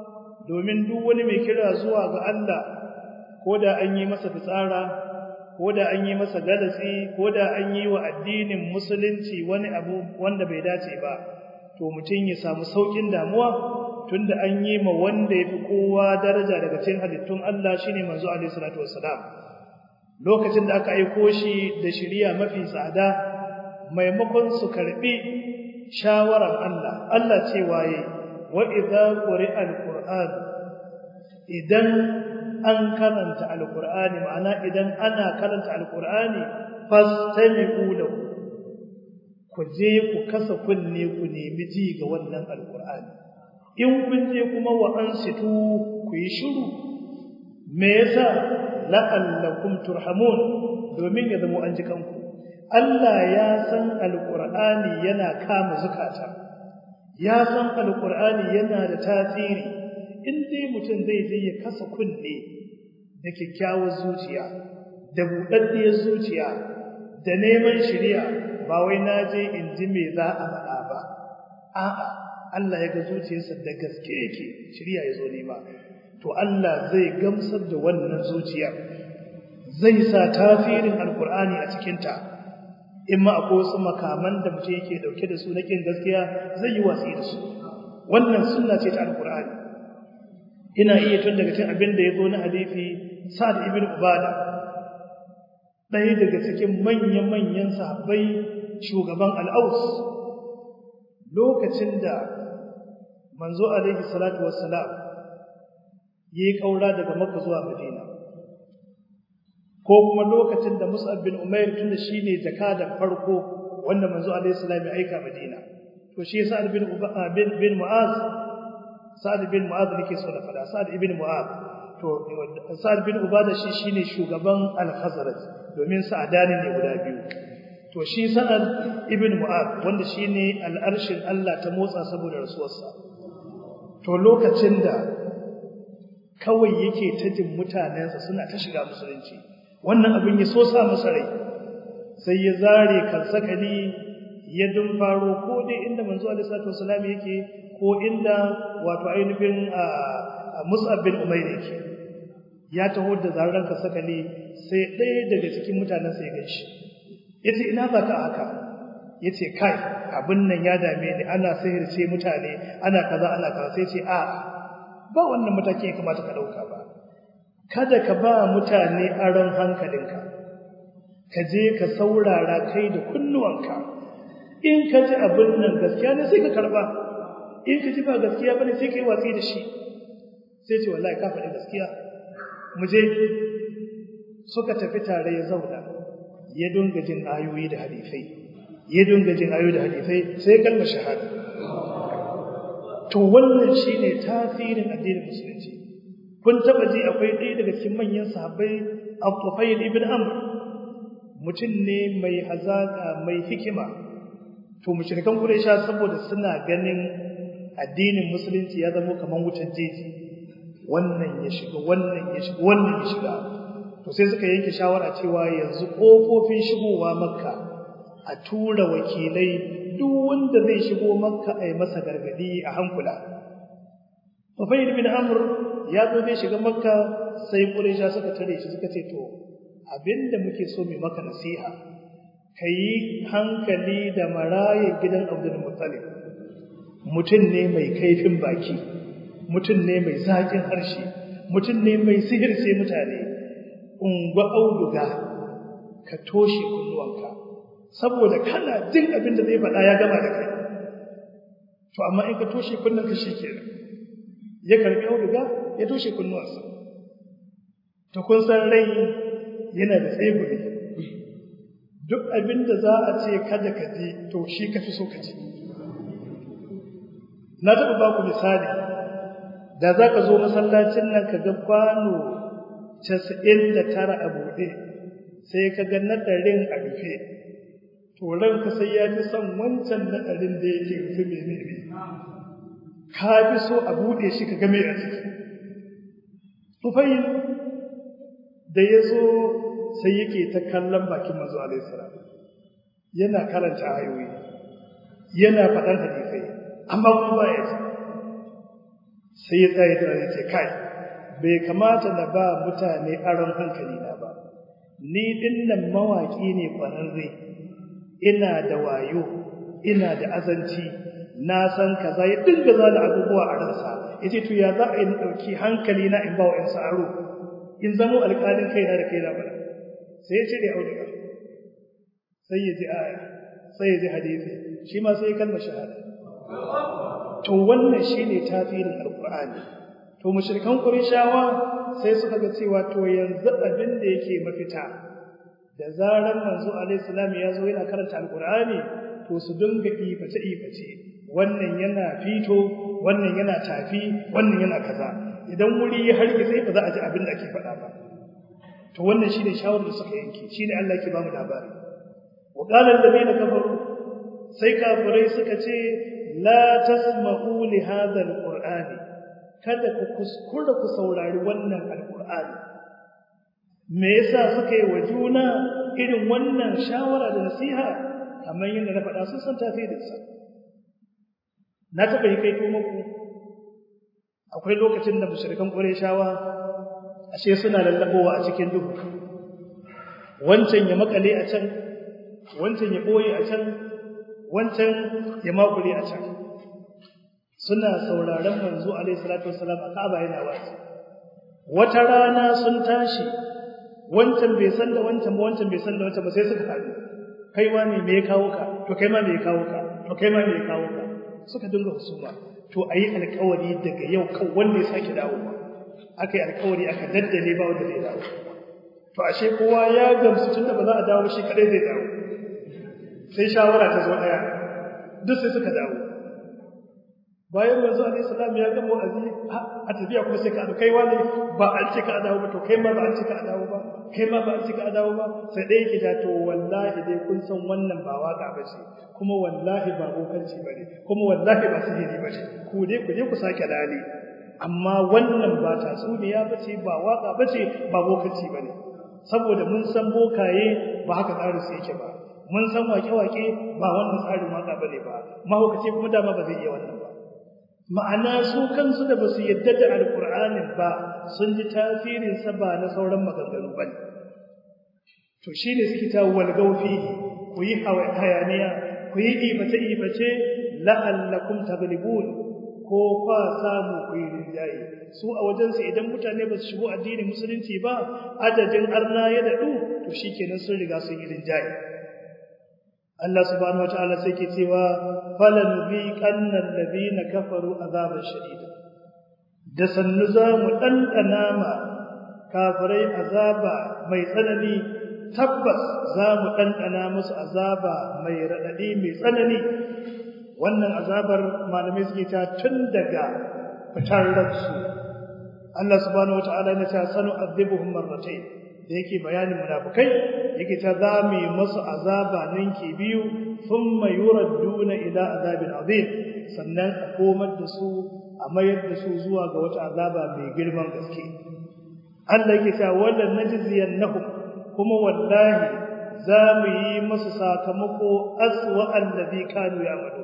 domin duk wani mai kira zuwa ga Allah ko da an yi masa fitsara ko da an yi masa galatsi ko da an yi wa addinin musulunci wani abu wanda bai dace ba to mutum ya samu saukin damuwa tunda an yi ma wanda yafi kowa daraja daga cikin halittun Allah shine manzo alaihi salatu wassalam lokacin da aka aiko shi da shiriya mafi tsada maimakon su karbi shawarar Allah Allah ce waye wa idza quri'a alquran idan an karanta alqurani ma'ana idan ana karanta alqurani fastami'u lahu ku je ku kasa kunne ku nemi ji ga wannan alqurani in kun je kuma wa ansitu ku yi shiru me yasa la'allakum turhamun domin ya zama an ji kanku Allah ya san alqur'ani yana kama zukata ya san alqur'ani yana da tasiri in dai mutum zai je ya kasa kunne da kyakkyawar zuciya da buɗaɗɗiyar zuciya da neman shari'a ba wai na je in ji me za a faɗa ba a'a Allah ya ga zuciyarsa da gaske yake shari'a ya zo nema to Allah zai gamsar da wannan zuciyar zai sa tasirin alkur'ani a cikinta in ma akwai wasu makaman da mutum yake dauke da su na kin gaskiya zai yi watsi da su wannan sunna ce ta alkur'ani ina iya tun daga cikin abin da ya zo na hadisi sa'ad ibn ubada ɗaya daga cikin manya-manyan sahabbai shugaban al'aus lokacin da manzo alaihi salatu wassalam yi kaura daga Makka zuwa Madina ko kuma lokacin da Mus'ab bin Umair tunda shine jakadan farko wanda manzo alaihi salam ya aika Madina to shi Sa'ad bin bin bin Mu'az Sa'ad bin Mu'az nake so na fada Sa'ad ibn Mu'az to Sa'ad bin Ubada shi shine shugaban Al-Khazraj domin sa'adani ne guda biyu to shi Sa'ad ibn Mu'az wanda shine al'arshin Allah ta motsa saboda rasuwarsa to lokacin da kawai yake ta jin mutanensa suna ta shiga musulunci wannan abin ya so sa masa rai sai ya zare kansakali ya faro ko dai inda manzo alaihi salatu wasallam yake ko inda wato ainihin Mus'ab bin Umair yake ya taho da zaran kansakali sai ɗaya daga cikin mutanen sai ya ganshi yace ina za ka haka yace kai abin nan ya dame ni ana sihirce mutane ana kaza ana kaza sai ce a ba wannan mataki ya kamata ka dauka ba kada ka ba mutane aron hankalinka ka je ka saurara kai da kunnuwanka in ka ji abin nan gaskiya ne sai ka karba in ka ji ba gaskiya bane sai ka yi watsi da shi sai ce wallahi ka faɗi gaskiya mu je suka tafi tare ya zauna ya dunga jin ayoyi da hadisai ya dunga jin ayoyi da hadisai sai kalmar shahada to wannan shine tasirin addinin musulunci kun taba ji akwai ɗaya daga cikin manyan sahabbai Al-Tufayl ibn Amr mutum ne mai hazaka mai hikima to mushrikan Quraysha saboda suna ganin addinin musulunci ya zama kaman wutar jeji wannan ya shiga wannan ya shiga wannan ya shiga to sai suka yanke shawara cewa yanzu kofofin shigowa makka a tura wakilai duk wanda zai shigo makka a yi masa gargadi a hankula Tufayl bin Amr ya zo zai shiga makka sai Quraysha suka tare shi suka ce to abinda muke so mu maka nasiha kai hankali da maraye gidan Abdul Muttalib mutum ne mai kaifin baki mutum ne mai zakin harshe mutum ne mai sihirce mutane ungwa auduga ka toshe kunnuwanka saboda kana jin abin da zai faɗa ya gama da kai to amma in ka toshe kunnanka shikenan ya karbi auduga ya toshe kunnuwansa to kun san rai yana da tsegumi duk abin da za a ce kada ka ji to shi ka fi so ka ji na taɓa ba ku misali da za ka zo masallacin nan ka ga kwano casa'in da tara a buɗe sai ka ga naɗarin a rufe to ranka sai ya fi son wancan naɗarin da yake rufe mai ne ka fi so a buɗe shi ka ga mai a ciki tufayin da ya zo sai yake ta kallon bakin manzo alaihissalam yana karanta ayoyi yana faɗan hadisai amma kuma ba ya ce sai ya tsaye da ce kai bai kamata na ba mutane aron hankali na ba ni dinnan mawaki ne kwararre ina da wayo ina da azanci na san kaza ya dinga zala abubuwa a ransa yace to ya za a yi dauki hankali na in ba wa in sa'aro in zamo alƙalin kaina da kaina bana sai ya ce da auduga sai ya ji aya sai ya ji hadisi shi ma sai ya kalma shahada to wannan shine tasirin alqur'ani to mushrikan qurayshawa sai suka ga cewa to yanzu abin da yake mafita da zaran manzo alaihi salam ya zo yana karanta alqur'ani to su dinga iface iface wannan yana fito wannan yana tafi wannan yana kaza idan wuri ya harge sai ba za a ji abin da ake faɗa ba to wannan shine shawarar da suka yanke shine Allah yake ba mu labari wa qala alladheena kafaru sai kafirai suka ce la tasma'u li hadha alqur'ani kada ku kuskura ku saurari wannan alqur'ani me yasa suka yi wa juna irin wannan shawara da nasiha kamar yadda na faɗa sun san tasirinsa na taɓa yi kaito muku akwai lokacin da mushrikan ƙureshawa ashe suna lallabowa a cikin duhu wancan ya makale a can wancan ya ɓoye a can wancan ya makule a can suna sauraron manzo alaihi salatu wassalam a Ka'aba yana wa'azi wata rana sun tashi wancan bai san da wancan ba wancan bai san da wancan ba sai suka haɗu kai ma me ya kawo ka to kai ma me ya kawo ka to kai ma me ya kawo ka suka dinga husuma to ayi alƙawari daga yau kan wanda ya sake dawowa aka yi alƙawari aka daddale ba wanda zai dawo to ashe kowa ya gamsu tunda ba za a dawo shi kadai zai dawo sai shawara ta zo daya duk sai suka dawo bayan manzo alaihi salam ya gama wa'azi a tafiya kuma sai ka kai wani ba an ce ka dawo ba to kai ma ba an ce ka dawo ba kai ma ba an ce ka dawo ba sai dai yake da to wallahi dai kun san wannan ba waka ba ce kuma wallahi ba bokanci bane kuma wallahi ba sihiri ba ce ku dai ku je ku sake lali amma wannan ba tatsuniya ba ce ba waka ba ce ba bokanci bane saboda mun san bokaye ba haka tsarin su yake ba mun san wake-wake ba wannan tsarin waka bane ba mahaukaci kuma dama ba zai iya wannan ba ma'ana su kansu da basu yadda da alkur'anin ba sun ji tasirin sa ba na sauran maganganu bane to shine suke ta walgau fihi ku yi hayaniya ku yi ibace ibace la'allakum taglibun ko kwa samu ku yi rinjaye su a wajensu idan mutane ba su shigo addinin musulunci ba adadin arna ya daɗu to shikenan sun riga sun yi rinjaye Allah subhanahu wataala sai ke cewa falan biqanna alladhina kafaru azaban shadida da sannu za mu dandana ma kafirai azaba mai tsanani tabbas za mu dandana musu azaba mai radadi mai tsanani wannan azabar malamai suke ta tun daga fitar ransu Allah subhanahu wataala ya ce sanu azibuhum marratayn da yake bayanin munafikai yake ta zame masu azaba ninki biyu thumma yuradduna ila azabin azim sannan a komar da su a mayar da su zuwa ga wata azaba mai girman gaske Allah yake ta wallan najziyannahum kuma wallahi za mu yi masu sakamako aswa allazi kanu ya'malu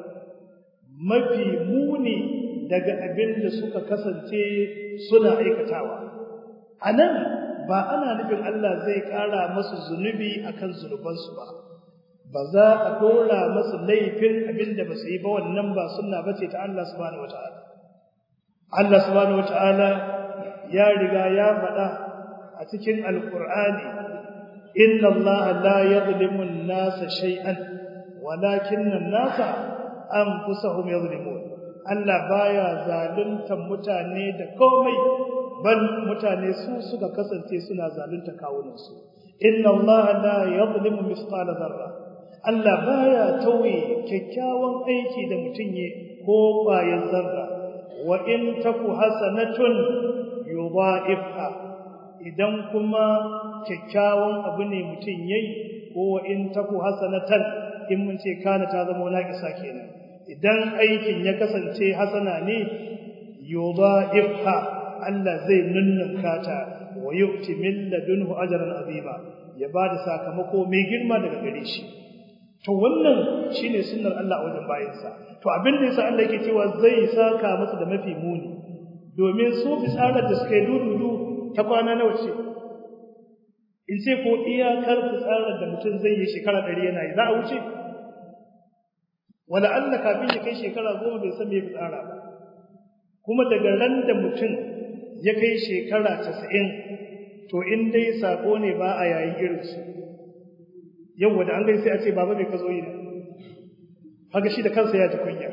mafi muni daga abin da suka kasance suna aikatawa anan ba ana nufin Allah zai ƙara masu zunubi akan zunubansu ba ba za a dora masu laifin abinda ba su yi ba wannan ba sunna bace ta Allah subhanahu wataala Allah subhanahu wataala ya riga ya faɗa a cikin alqur'ani inna Allah la yadhlimu an-nasa shay'an walakinna an-nasa anfusahum yadhlimun Allah baya zaluntar mutane da komai bal mutane su suka kasance suna zalunta kawunansu inna allaha la yadhlimu mithqala dharra Allah baya tauye kyakkyawan aiki da mutum ye ko bayan zarra wa in taku hasanatun yudha'ifha idan kuma kyakkyawan abu ne mutum yayi ko wa in taku hasanatan in mun ce kana ta zama naqisa kenan idan aikin ya kasance hasana ne yudha'ifha Allah zai nunnunka ta wa yu'ti min ladunhu ajran azima ya bada sakamako mai girma daga gare shi to wannan shine sunnar Allah a wajen bayansa to abin da yasa Allah yake cewa zai saka masa da mafi muni domin su fitsarar da suka yi dududu ta kwana nawa ce in ce ko iyakar fitsarar da mutum zai yi shekara ɗari yana yi za a wuce wala Allah kafin ya kai shekara goma bai san me fitsara ba kuma daga ran da mutum ya kai shekara casa'in to in dai sako ne ba a yayin irinsu yau da an gai sai a ce baba mai ka zo yi ne haka shi da kansa ya ji kunya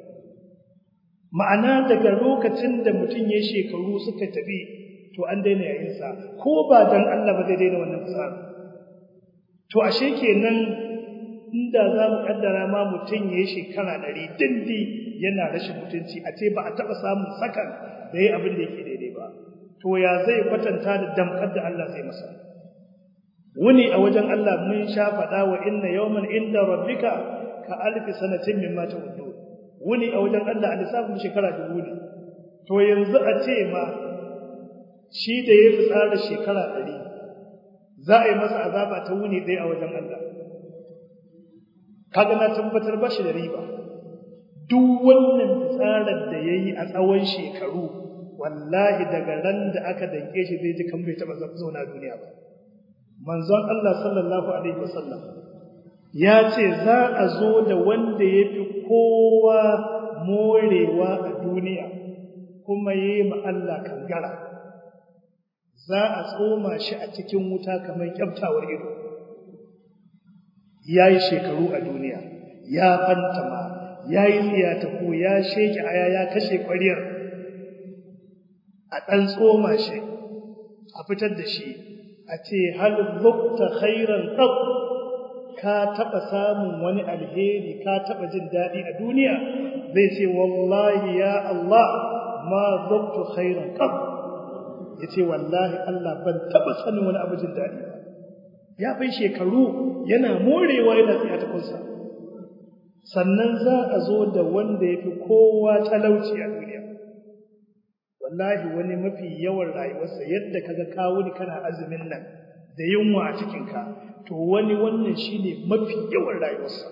ma'ana daga lokacin da mutum ya shekaru suka tafi to an daina yayinsa ko ba dan Allah ba zai daina wannan fasara to ashe kenan inda za mu kaddara ma mutum ya yi shekara ɗari dindi yana rashin mutunci a ce ba a taɓa samun sakan da ya abin da yake daidai ba to ya zai kwatanta da damkar da Allah zai masa wuni a wajen Allah mun sha faɗa wa inna yawman inda rabbika ka alfi sanatin mimma ta'uddu wuni a wajen Allah a lissafin shekara dubu ne to yanzu a ce ma shi da ya fi tsara shekara ɗari za a yi masa azaba ta wuni ɗaya a wajen Allah kaga na tabbatar ba shi da riba duk wannan fitsarar da ya yi a tsawon shekaru wallahi daga ran da aka danke shi zai ji kan bai taɓa zauna duniya ba manzon Allah sallallahu alaihi wasallam ya ce za a zo da wanda ya fi kowa morewa a duniya kuma ya yi Allah kangara za a tsoma shi a cikin wuta kamar kyaftawar ido ya yi shekaru a duniya ya fantama ya yi tsiyataku ya sheke aya ya kashe ƙwariyar a ɗan tsoma shi a fitar da shi a ce hal zukta khairan qab ka taba samun wani alheri ka taba jin dadi a duniya zai ce wallahi ya Allah ma zuktu khairan qab yace wallahi Allah ban taba sanin wani abu jin dadi ba ya bai shekaru yana morewa yana tsaya ta kunsa sannan za a zo da wanda yafi kowa talauci a duniya wallahi wani mafi yawan rayuwarsa yadda kaga kawo ni kana azumin nan da yunwa a cikinka to wani wannan shine mafi yawan rayuwarsa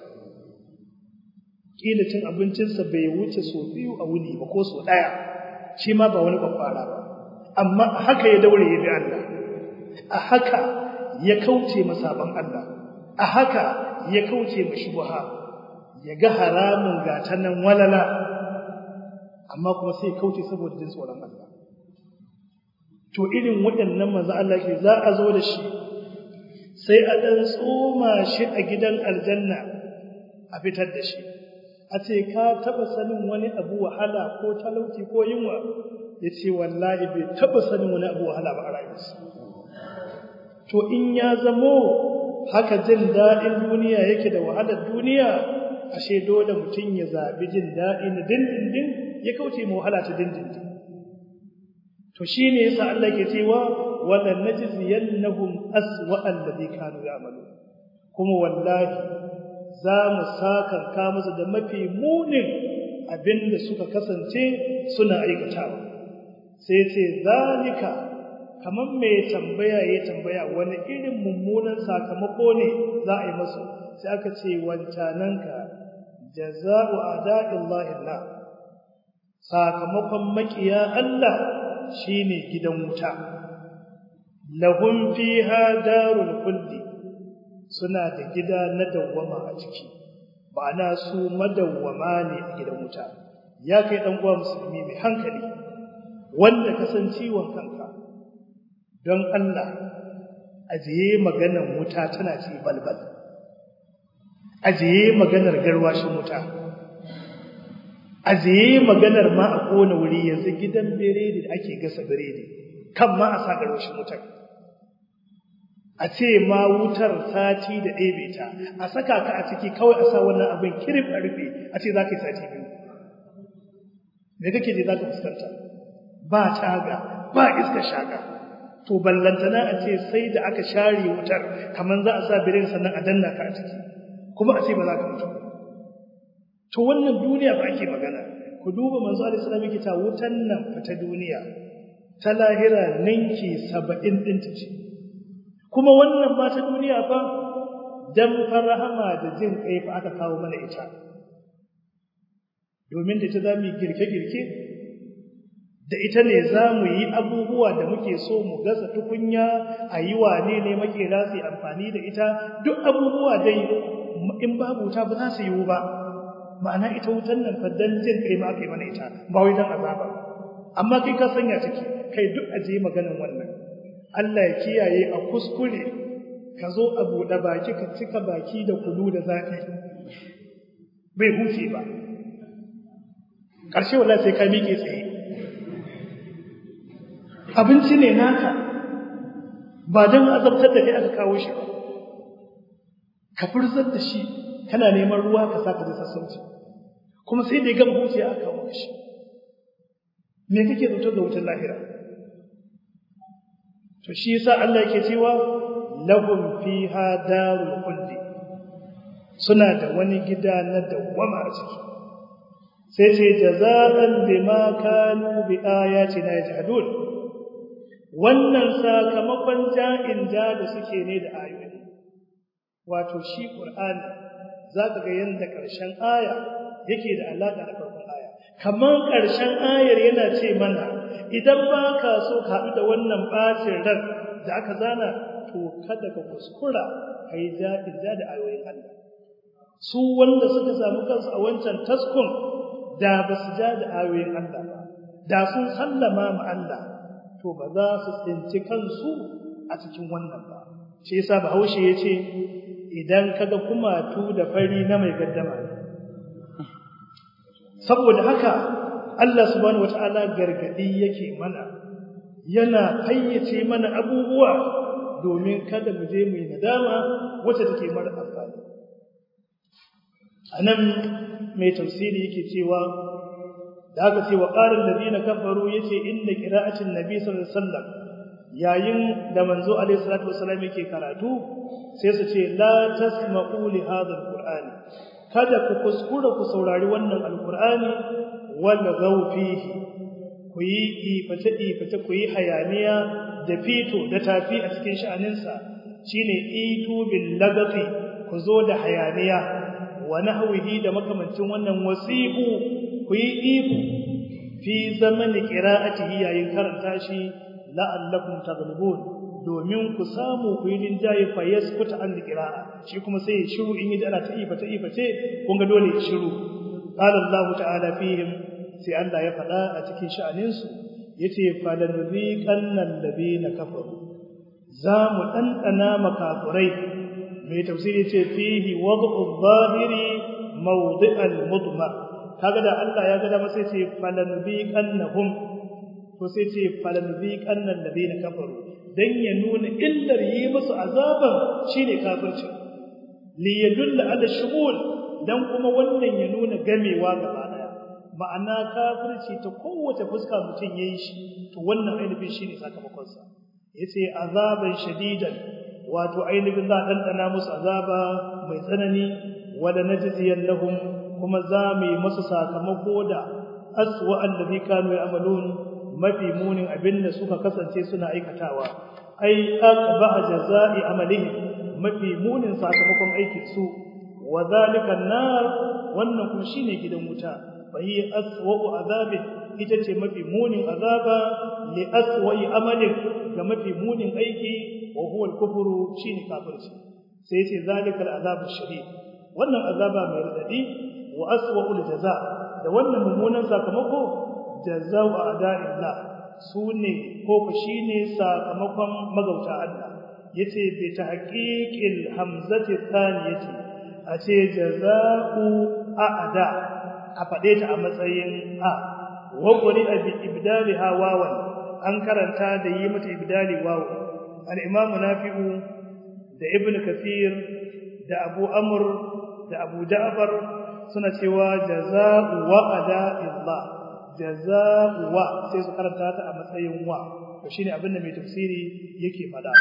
kila cin abincinsa bai wuce so biyu a wuni ba ko so daya shi ma ba wani babbara ba amma a haka ya daure ya bi Allah a haka ya kauce masaban Allah a haka ya kauce ma shubha ya ga haramun gata nan walala amma kuma sai kauce saboda jin tsoron Allah to irin waɗannan manzo Allah ke za a zo da shi sai a dan tsoma shi a gidan aljanna a fitar da shi a ce ka taba sanin wani abu wahala ko talauci ko yunwa yace wallahi bai taba sanin wani abu wahala ba a rayuwarsa to in ya zamo haka jin daɗin duniya yake da wahalar duniya ashe dole mutum ya zabi jin daɗi na dindindin ya kauce mu wahala ta dindindin to shine yasa Allah ke cewa wala najziyannahum aswa alladhi kanu ya'malu kuma wallahi za mu sakanka musu da mafi munin abinda suka kasance suna aikatawa sai ce zalika kaman mai tambaya ya tambaya wani irin mummunan sakamako ne za a yi masu sai aka ce wancananka jaza'u a'da'illahi Allah sakamakon makiya Allah shine gidan wuta lahum fiha darul khuldi suna da gida na dawwama a ciki ba na su madawwama ne a gidan wuta ya kai dan uwa musulmi mai hankali wanda ka san ciwon kanka don Allah ajiye maganar wuta tana ci balbal ajiye maganar garwashin wuta ajiye maganar ma a kona wuri yanzu gidan biredi da ake gasa biredi kan ma a sa garwashin wutar a ce ma wutar sati da ɗebe ta a saka ka a ciki kawai a sa wannan abin kirif a rufe a ce za ka yi sati biyu me kake je za ka fuskanta ba taga ba iska shaka to ballantana a ce sai da aka share wutar kamar za a sa birin sannan a danna ka a ciki kuma a ce ba za ka mutu to wannan duniya ba ake magana ku duba manzo alaihi salam yake ta wutan nan fata duniya ta lahira ninki 70 din ta ce kuma wannan ba ta duniya fa dan farahama da jin kai fa aka kawo mana ita domin da ita zamu girke-girke da ita ne zamu yi abubuwa da muke so mu gasa tukunya a yi wane ne muke za su yi amfani da ita duk abubuwa dai in babu ta ba za su yiwu ba ma'ana ita wutan nan fa dan jin kai ma kai mana ita ba wai dan azaba amma kai ka sanya take kai duk aje maganan wannan Allah ya kiyaye a kuskure ka zo a buɗe baki ka cika baki da kunu da zafi bai huce ba ƙarshe wallahi sai ka miƙe tsaye abinci ne naka ba don azabtar da kai aka kawo shi ba ka furzar da shi kana neman ruwa ka saka da sassauci kuma sai da ya gama huce aka kawo shi me kake zato ga wutar lahira to shi yasa Allah yake cewa lahum fiha darul khuldi suna da wani gida na dawwama a ciki sai ce jazaan bima kanu bi ayatina yajhadun wannan sakamakon ja'in ja da suke ne da ayoyi wato shi qur'ani zaka ga yanda karshen aya yake da alaka da farkon aya kaman karshen ayar yana ce mana idan ba ka so ka haɗu da wannan ɓacin ran da aka zana to kada ka kuskura ka yi ja'in ja da ayoyin Allah su wanda suka samu kansu a wancan taskun da ba su ja da ayoyin Allah ba da sun sallama ma Allah to ba za su tsinci kansu a cikin wannan ba shi yasa Bahaushe ya ce idan kaga kumatu da fari na mai gaddama saboda haka Allah subhanahu wataala gargadi yake mana yana fayyace mana abubuwa domin kada mu je mu yi nadama wacce take mara amfani anan mai tafsiri yake cewa da aka ce wa qalan ladina kafaru yace inna qira'atin nabi sallallahu alaihi wasallam yayin da manzo alaihi salatu wasallam yake karatu sai su ce la tasma'u li hadha alqur'ani kada ku kuskura ku saurari wannan alqur'ani wal fihi ku yi iface iface ku yi hayaniya da fito da tafi a cikin sha'aninsa shine itu bil lagafi ku zo da hayaniya wa nahwihi da makamancin wannan wasihu ku yi ihu fi zamani qira'atihi yayin karanta shi la'allakum taghlibun domin ku samu ku yi linjaye fa yaskuta an qira'a shi kuma sai ya shiru in yi ana ta ifa ta ifa ce kun ga dole ya shiru qala Allah ta'ala fihim sai Allah ya faɗa a cikin sha'anin su yace falanziqanna alladhina kafaru za mu dandana makafurai mai tafsiri ce fihi wad'u adh-dhahiri mawdi'al mudmar kaga da Allah ya ga da sai ce falanziqannahum to sai ce falanziqannal ladina kafaru dan ya nuna illar yi musu azaban shine kafirci li yadulla ala shumul dan kuma wannan ya nuna gamewa gaba daya ma'ana kafirci ta kowace fuska mutun yayi shi to wannan ainihin shine sakamakon sa yace azaban shadidan wato ainihin za dan dana musu azaba mai tsanani wala najziyan lahum kuma za mu yi musu sakamako da aswa allazi kanu ya'malun mafi munin abinda suka kasance suna aikatawa ai aqba jazaa'i amalihim mafi munin sakamakon aikin su wa zalika nar wannan kuma shine gidan wuta fahi aswa'u azabi ita ce mafi munin azaba li aswa'i amalin ga mafi munin aiki wa huwa al-kufru shine kafirci sai ce zalika al-azabu shadid wannan azaba mai radadi wa aswa'ul jazaa da wannan mummunan sakamako jazaa'u a'da'illah sune ko ku shine sakamakon magauta Allah yace bi tahqiqil hamzati thaniyati a ce jazaa'u a'da a fade ta a matsayin a wa quri'a bi ibdaliha wawan an karanta da yi mata ibdali wawu al-imamu nafi'u da ibn kathir da abu amr da abu ja'far suna cewa jazaa'u wa ada'illah jazaa'u wa sai su karanta ta a matsayin wa to shine abin da mai tafsiri yake fada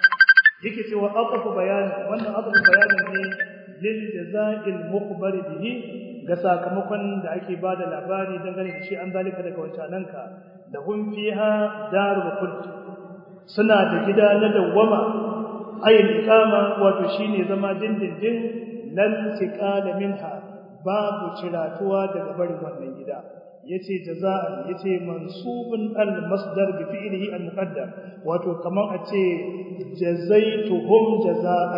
yake cewa aqfu bayan wannan aqfu bayanin ne lil jazaa'il mukhbar bihi ga sakamakon da ake bada labari dangane da shi an zalika daga wancananka da hum fiha darul khuld suna da gida na dawwama ayin ikama wato shine zama dindindin lan tiqala minha babu ciratuwa daga barin wannan gida yace jaza'an yace mansubun al masdar bi fi'lihi al muqaddar wato kaman a ce jazaituhum jaza'an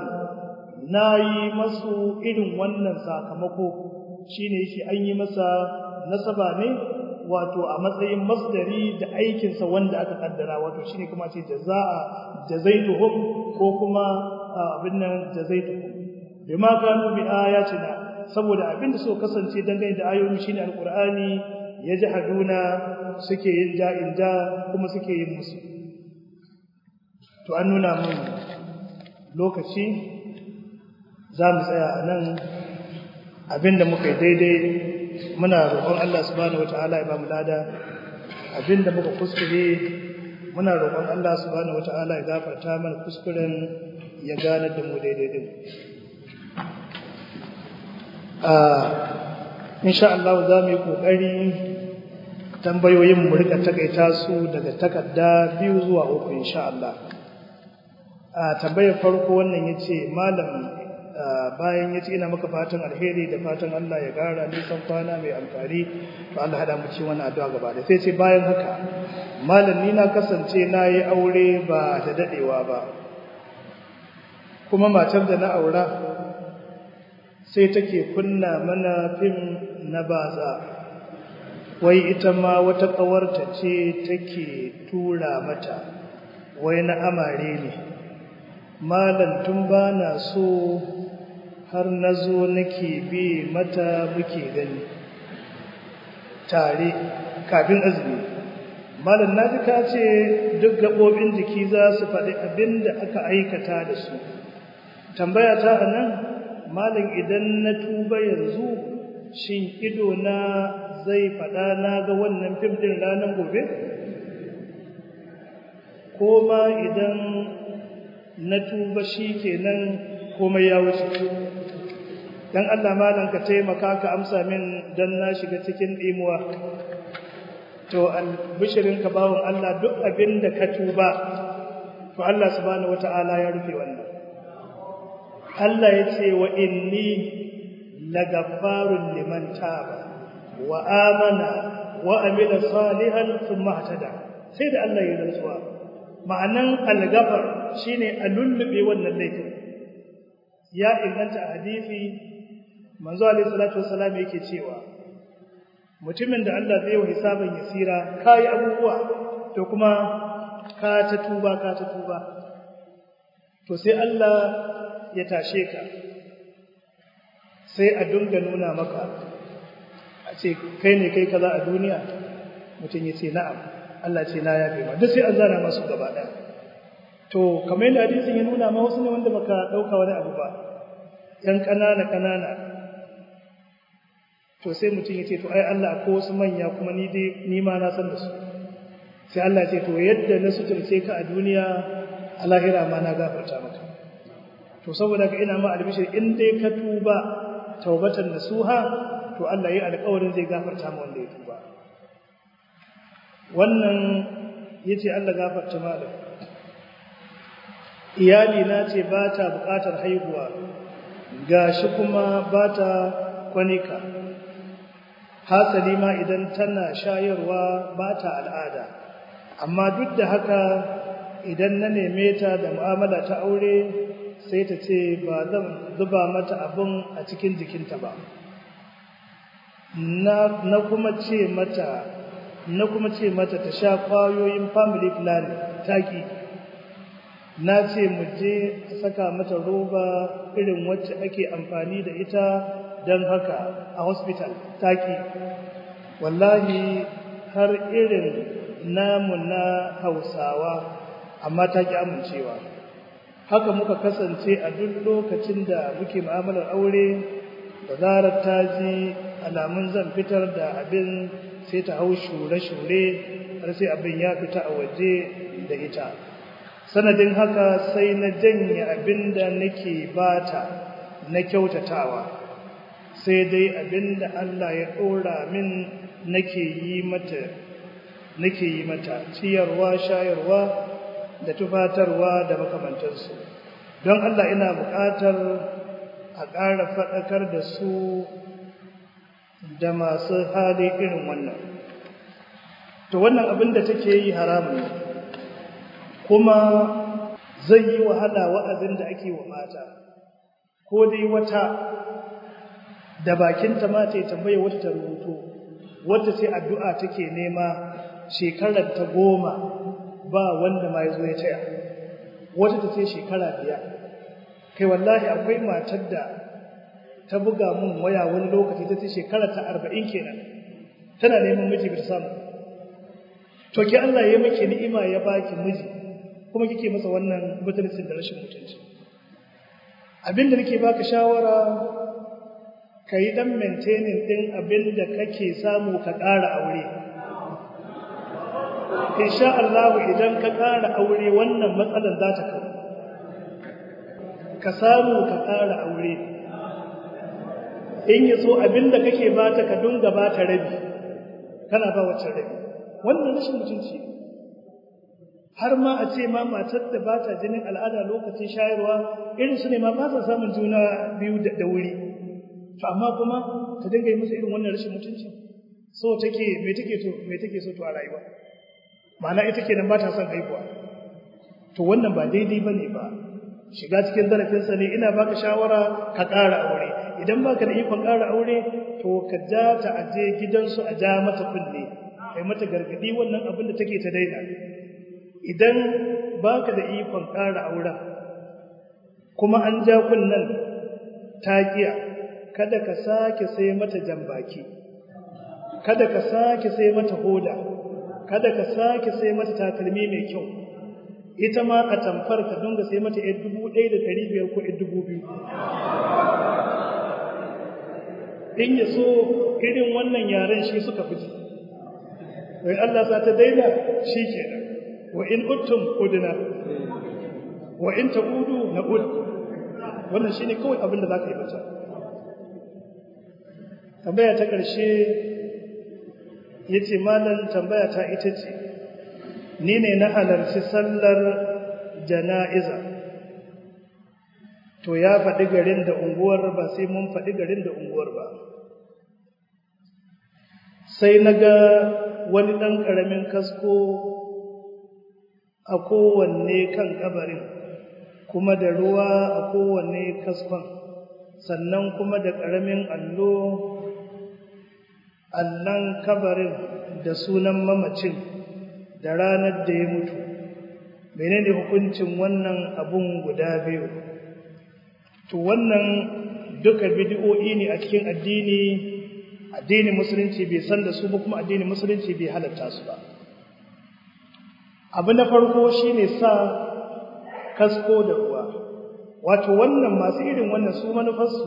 nayi masu irin wannan sakamako shine yake an yi masa nasaba ne wato a matsayin masdari da aikin sa wanda aka kaddara wato shine kuma ce jaza'a jazaituhum ko kuma abin nan jazaituhum bima kanu bi ayatina saboda abinda suka kasance dangane da ayoyi shine alqur'ani yajhaduna suke yin ja'in ja kuma suke yin musu to an nuna mun lokaci zamu tsaya anan abinda muka yi daidai muna roƙon Allah subhanahu wataala ya ba mu lada abinda muka kuskure muna roƙon Allah subhanahu wataala ya gafarta mana kuskuren ya gane da mu daidai din insha Allah za mu yi kokari tambayoyin mu rika takaita su daga takarda biyu zuwa uku insha Allah a tambayar farko wannan yace malam bayan yace ina maka fatan alheri da fatan Allah ya gara nisan kwana mai amfani to Allah hada mu ci wannan addu'a gaba da sai ce bayan haka malam ni na kasance na yi aure ba da dadewa ba kuma matar da na aura sai take kunna mana fim na baza wai ita ma wata ƙawarta ce take tura mata wai na amare ne malam tun ba na so har na zo nake bi mata muke gani tare kafin azumi malam naji ka ce duk gaɓoɓin jiki za su faɗi abin da aka aikata da su tambaya ta a nan malam idan na tuba yanzu shin ido na zai faɗa na ga wannan fim ɗin ranar gobe ko ma idan na tuba shi kenan komai ya wuce dan Allah malam ka taimaka ka amsa min dan na shiga cikin dimuwa to albishirin ka bawon Allah duk abin da ka tuba to Allah subhanahu wataala ya rufe wannan Allah ya ce wa inni lagaffarun liman taba wa amana wa amila salihan thumma ihtada sai da Allah ya rantsuwa ma'anan al-ghafar shine a lullube wannan laifin ya inganta a hadisi manzo alaihi salatu wassalam yake cewa mutumin da Allah zai yi hisaban yasira kai abubuwa to kuma ka ta tuba ka ta tuba to sai Allah ya tashe ka sai a dunga nuna maka a ce kai ne kai kaza a duniya mutum ya ce na'am Allah ce na yafe ma duk sai an zana masu gaba ɗaya to kamar yadda hadisin ya nuna ma wasu ne wanda baka ɗauka wani abu ba ‘yan ƙanana ƙanana to sai mutum ya ce to ai Allah ko wasu manya kuma ni dai ni ma na san da su sai Allah ce to yadda na suturce ka a duniya a lahira ma na gafarta maka to saboda ka ina ma albishir in dai ka tuba taubatan nasuha to Allah ya alƙawarin zai gafarta ma wanda ya tuba wannan yace Allah gafarta malam iyali na ce ba ta buƙatar haihuwa gashi kuma ba ta kwanika hasali ma idan tana shayarwa ba ta al'ada amma duk da haka idan na neme ta da mu'amala ta aure sai ta ce ba zan zuba mata abin a cikin jikinta ba na kuma ce mata na kuma ce mata ta sha kwayoyin family planning taki na ce mu je saka mata roba irin wacce ake amfani da ita don haka a hospital taki wallahi har irin namu na hausawa amma ta ki amincewa haka muka kasance a duk lokacin da muke mu'amalar aure da zarar ta ji alamun zan fitar da abin sai ta hau shure-shure har sai abin ya fita a waje da ita sanadin haka sai na janye abin da nake bata na kyautatawa sai dai abin da Allah ya ɗora min nake yi mata nake yi mata ciyarwa shayarwa da tufatarwa da makamantarsu don Allah ina buƙatar a ƙara faɗakar da su da masu hali irin wannan to wannan abin da take yi haramun kuma zai yi wahala wa'azin da ake wa mata ko dai wata da bakinta ma ta tambaye wata ta rubuto wata sai addu'a take nema shekarar ta goma ba wanda ma ya zo ya taya wata ta ce shekara biyar kai wallahi akwai matar da ta buga mun waya wani lokaci ta ce shekara ta arba'in kenan tana neman miji bai samu to ki Allah ya miki ni'ima ya baki miji kuma kike masa wannan butulcin da rashin mutunci abinda nake baka shawara kai dan maintaining din abinda kake samu ka ƙara aure insha Allah idan ka ƙara aure wannan matsalar za ta kawo ka samu ka ƙara aure in yi so abinda kake bata ka dunga bata rabi kana ba wacce rabi wannan rashin mutunci har ma a ce ma matar da ba ta jinin al'ada lokacin shayarwa irin su ne ma ba sa samun juna biyu da wuri to amma kuma ta dinga yi musu irin wannan rashin mutunci so take me take to me take so to a rayuwa ma'ana ita kenan ba ta son haihuwa to wannan ba daidai bane ba shiga cikin zarafinsa ne ina baka shawara ka ƙara aure idan baka da ikon ƙara aure to ka ja ta aje gidansu a ja mata kunne kai mata gargadi wannan abin da take ta daina idan baka da ikon ƙara auren kuma an ja kunnen taƙiya kada ka sake sai mata jambaki kada ka sake sai mata hoda kada ka sake sai mata takalmi mai kyau ita ma a tamfar ka dunga sai mata yar dubu ɗaya da ɗari biyar ko yar dubu biyu in ya so irin wannan yaren shi suka fi ji wai Allah sa ta daina shi kenan wa in uttum udna wa in ta'udu na'ud wannan shine kawai abin da zaka yi mata tambaya ta ƙarshe yace malam tambaya ta ita ce ni ne na halarci sallar jana'iza to ya faɗi garin da unguwar ba sai mun faɗi garin da unguwar ba sai na ga wani ɗan ƙaramin kasko a kowanne kan ƙabarin kuma da ruwa a kowanne kaskon sannan kuma da ƙaramin allo allon kabarin da sunan mamacin da ranar da ya mutu menene hukuncin wannan abun guda biyu to wannan duka bidi'o'i ne a cikin addini addinin musulunci bai san da su ba kuma addinin musulunci bai halatta su ba abu na farko shine sa kasko da ruwa wato wannan masu irin wannan su manufarsu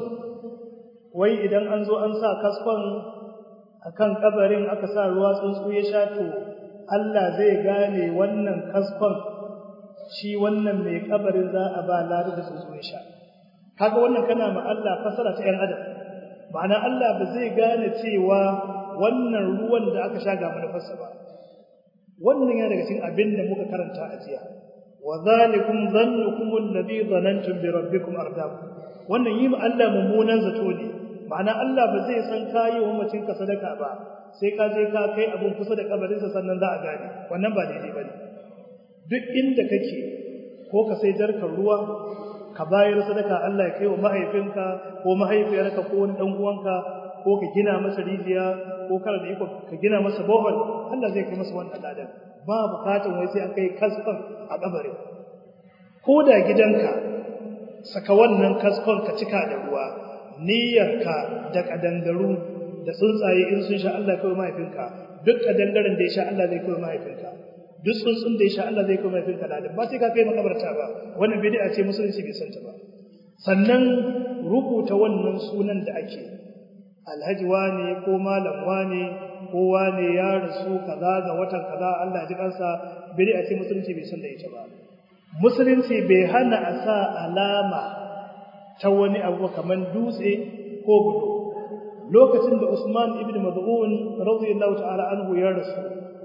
wai idan an zo an sa kaskon akan kabarin aka sa ruwa tsuntsu ya sha to Allah zai gane wannan kaskon shi wannan mai kabarin za a ba lari da tsuntsu ya sha kaga wannan kana ma Allah fasara ta 'yan adam ma'ana Allah ba zai gane cewa wannan ruwan da aka sha ga manufarsa ba wannan yana daga cikin abin da muka karanta a jiya wa zalikum dhannukum alladhi dhanantum bi rabbikum ardaakum wannan yi ma Allah mummunan zato ne ma'ana Allah ba zai san kayi wa mutum ka sadaka ba sai ka je ka kai abun kusa da kabarinsa sannan za a gane wannan ba daidai bane duk inda kake ko ka sai jarkar ruwa ka bayar sadaka Allah ya kai wa mahaifinka ko mahaifiyarka ko wani dan uwanka ko ka gina masa rijiya ko kar da iko ka gina masa bohol Allah zai kai masa wannan ladan ba bukatun wai sai an kai kaskon a kabarin ko da gidanka saka wannan kaskon ka cika da ruwa niyyarka da kadangaru da tsuntsaye in sun sha Allah kai mahaifinka duk kadangaren da ya sha Allah zai kai mahaifinka duk tsuntsun da ya sha Allah zai kai mahaifinka ladan ba sai ka kai makabarta ba wannan bid'a ce musulunci bai santa ba sannan rubuta wannan sunan da ake alhaji wane ko malam wane ko wane ya rasu kaza ga watan kaza Allah ji kansa bid'a ce musulunci bai san da ita ba musulunci bai hana a sa alama ta wani abu kaman dutse ko bulo lokacin da Usman ibn Mad'un radiyallahu ta'ala anhu ya rasu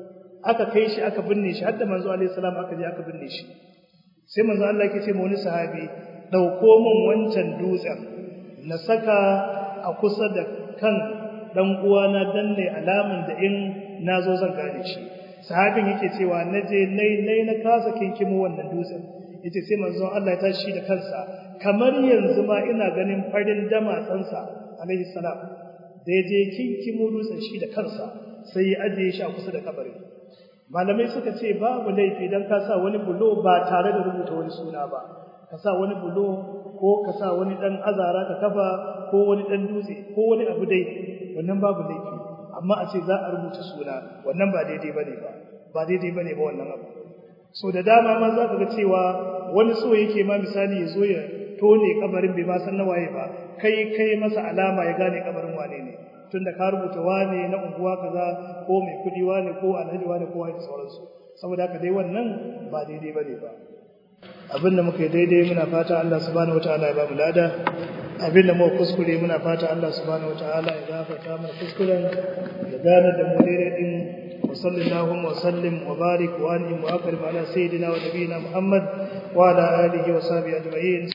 aka kai shi aka binne shi har da manzo alaihi salam aka je aka binne shi sai manzo Allah yake ce ma wani sahabi dauko min wancan dutsen na saka a kusa da kan dan uwana dan ne alaman da in nazo zan gane shi sahabin yake cewa naje nai nai na kasa kinkimo wannan dutsen yace sai manzon Allah ya tashi da kansa kamar yanzu ma ina ganin farin damatsansa alaihi salam da yaje kinkimo dutsen shi da kansa sai ya ajiye shi a kusa da kabarin malamai suka ce babu laifi dan ka sa wani bulo ba tare da rubuta wani suna ba ka sa wani bulo ko ka sa wani dan azara ka kafa ko wani dan dutse ko wani abu dai wannan babu laifi amma a ce za a rubuta suna wannan ba daidai bane ba ba daidai bane ba wannan abu so da dama ma za ka ga cewa wani so yake ma misali ya zo ya tone kabarin bai ma san nawaye ba kai kai masa alama ya gane kabarin wane ne tunda ka rubuta wane na unguwa kaza ko mai kudi wane ko alhaji wane ko wani sauransu saboda haka dai wannan ba daidai bane ba abinda muka yi daidai muna fata Allah subhanahu wataala ya ba mu lada abinda muka kuskure muna fata Allah subhanahu wataala ya gafarta mana kuskuren ya gane da mu daidai din wa sallallahu wa sallim wa barik wa an'im wa akrim ala sayyidina wa nabiyina Muhammad wa ala alihi wa sahbihi ajma'in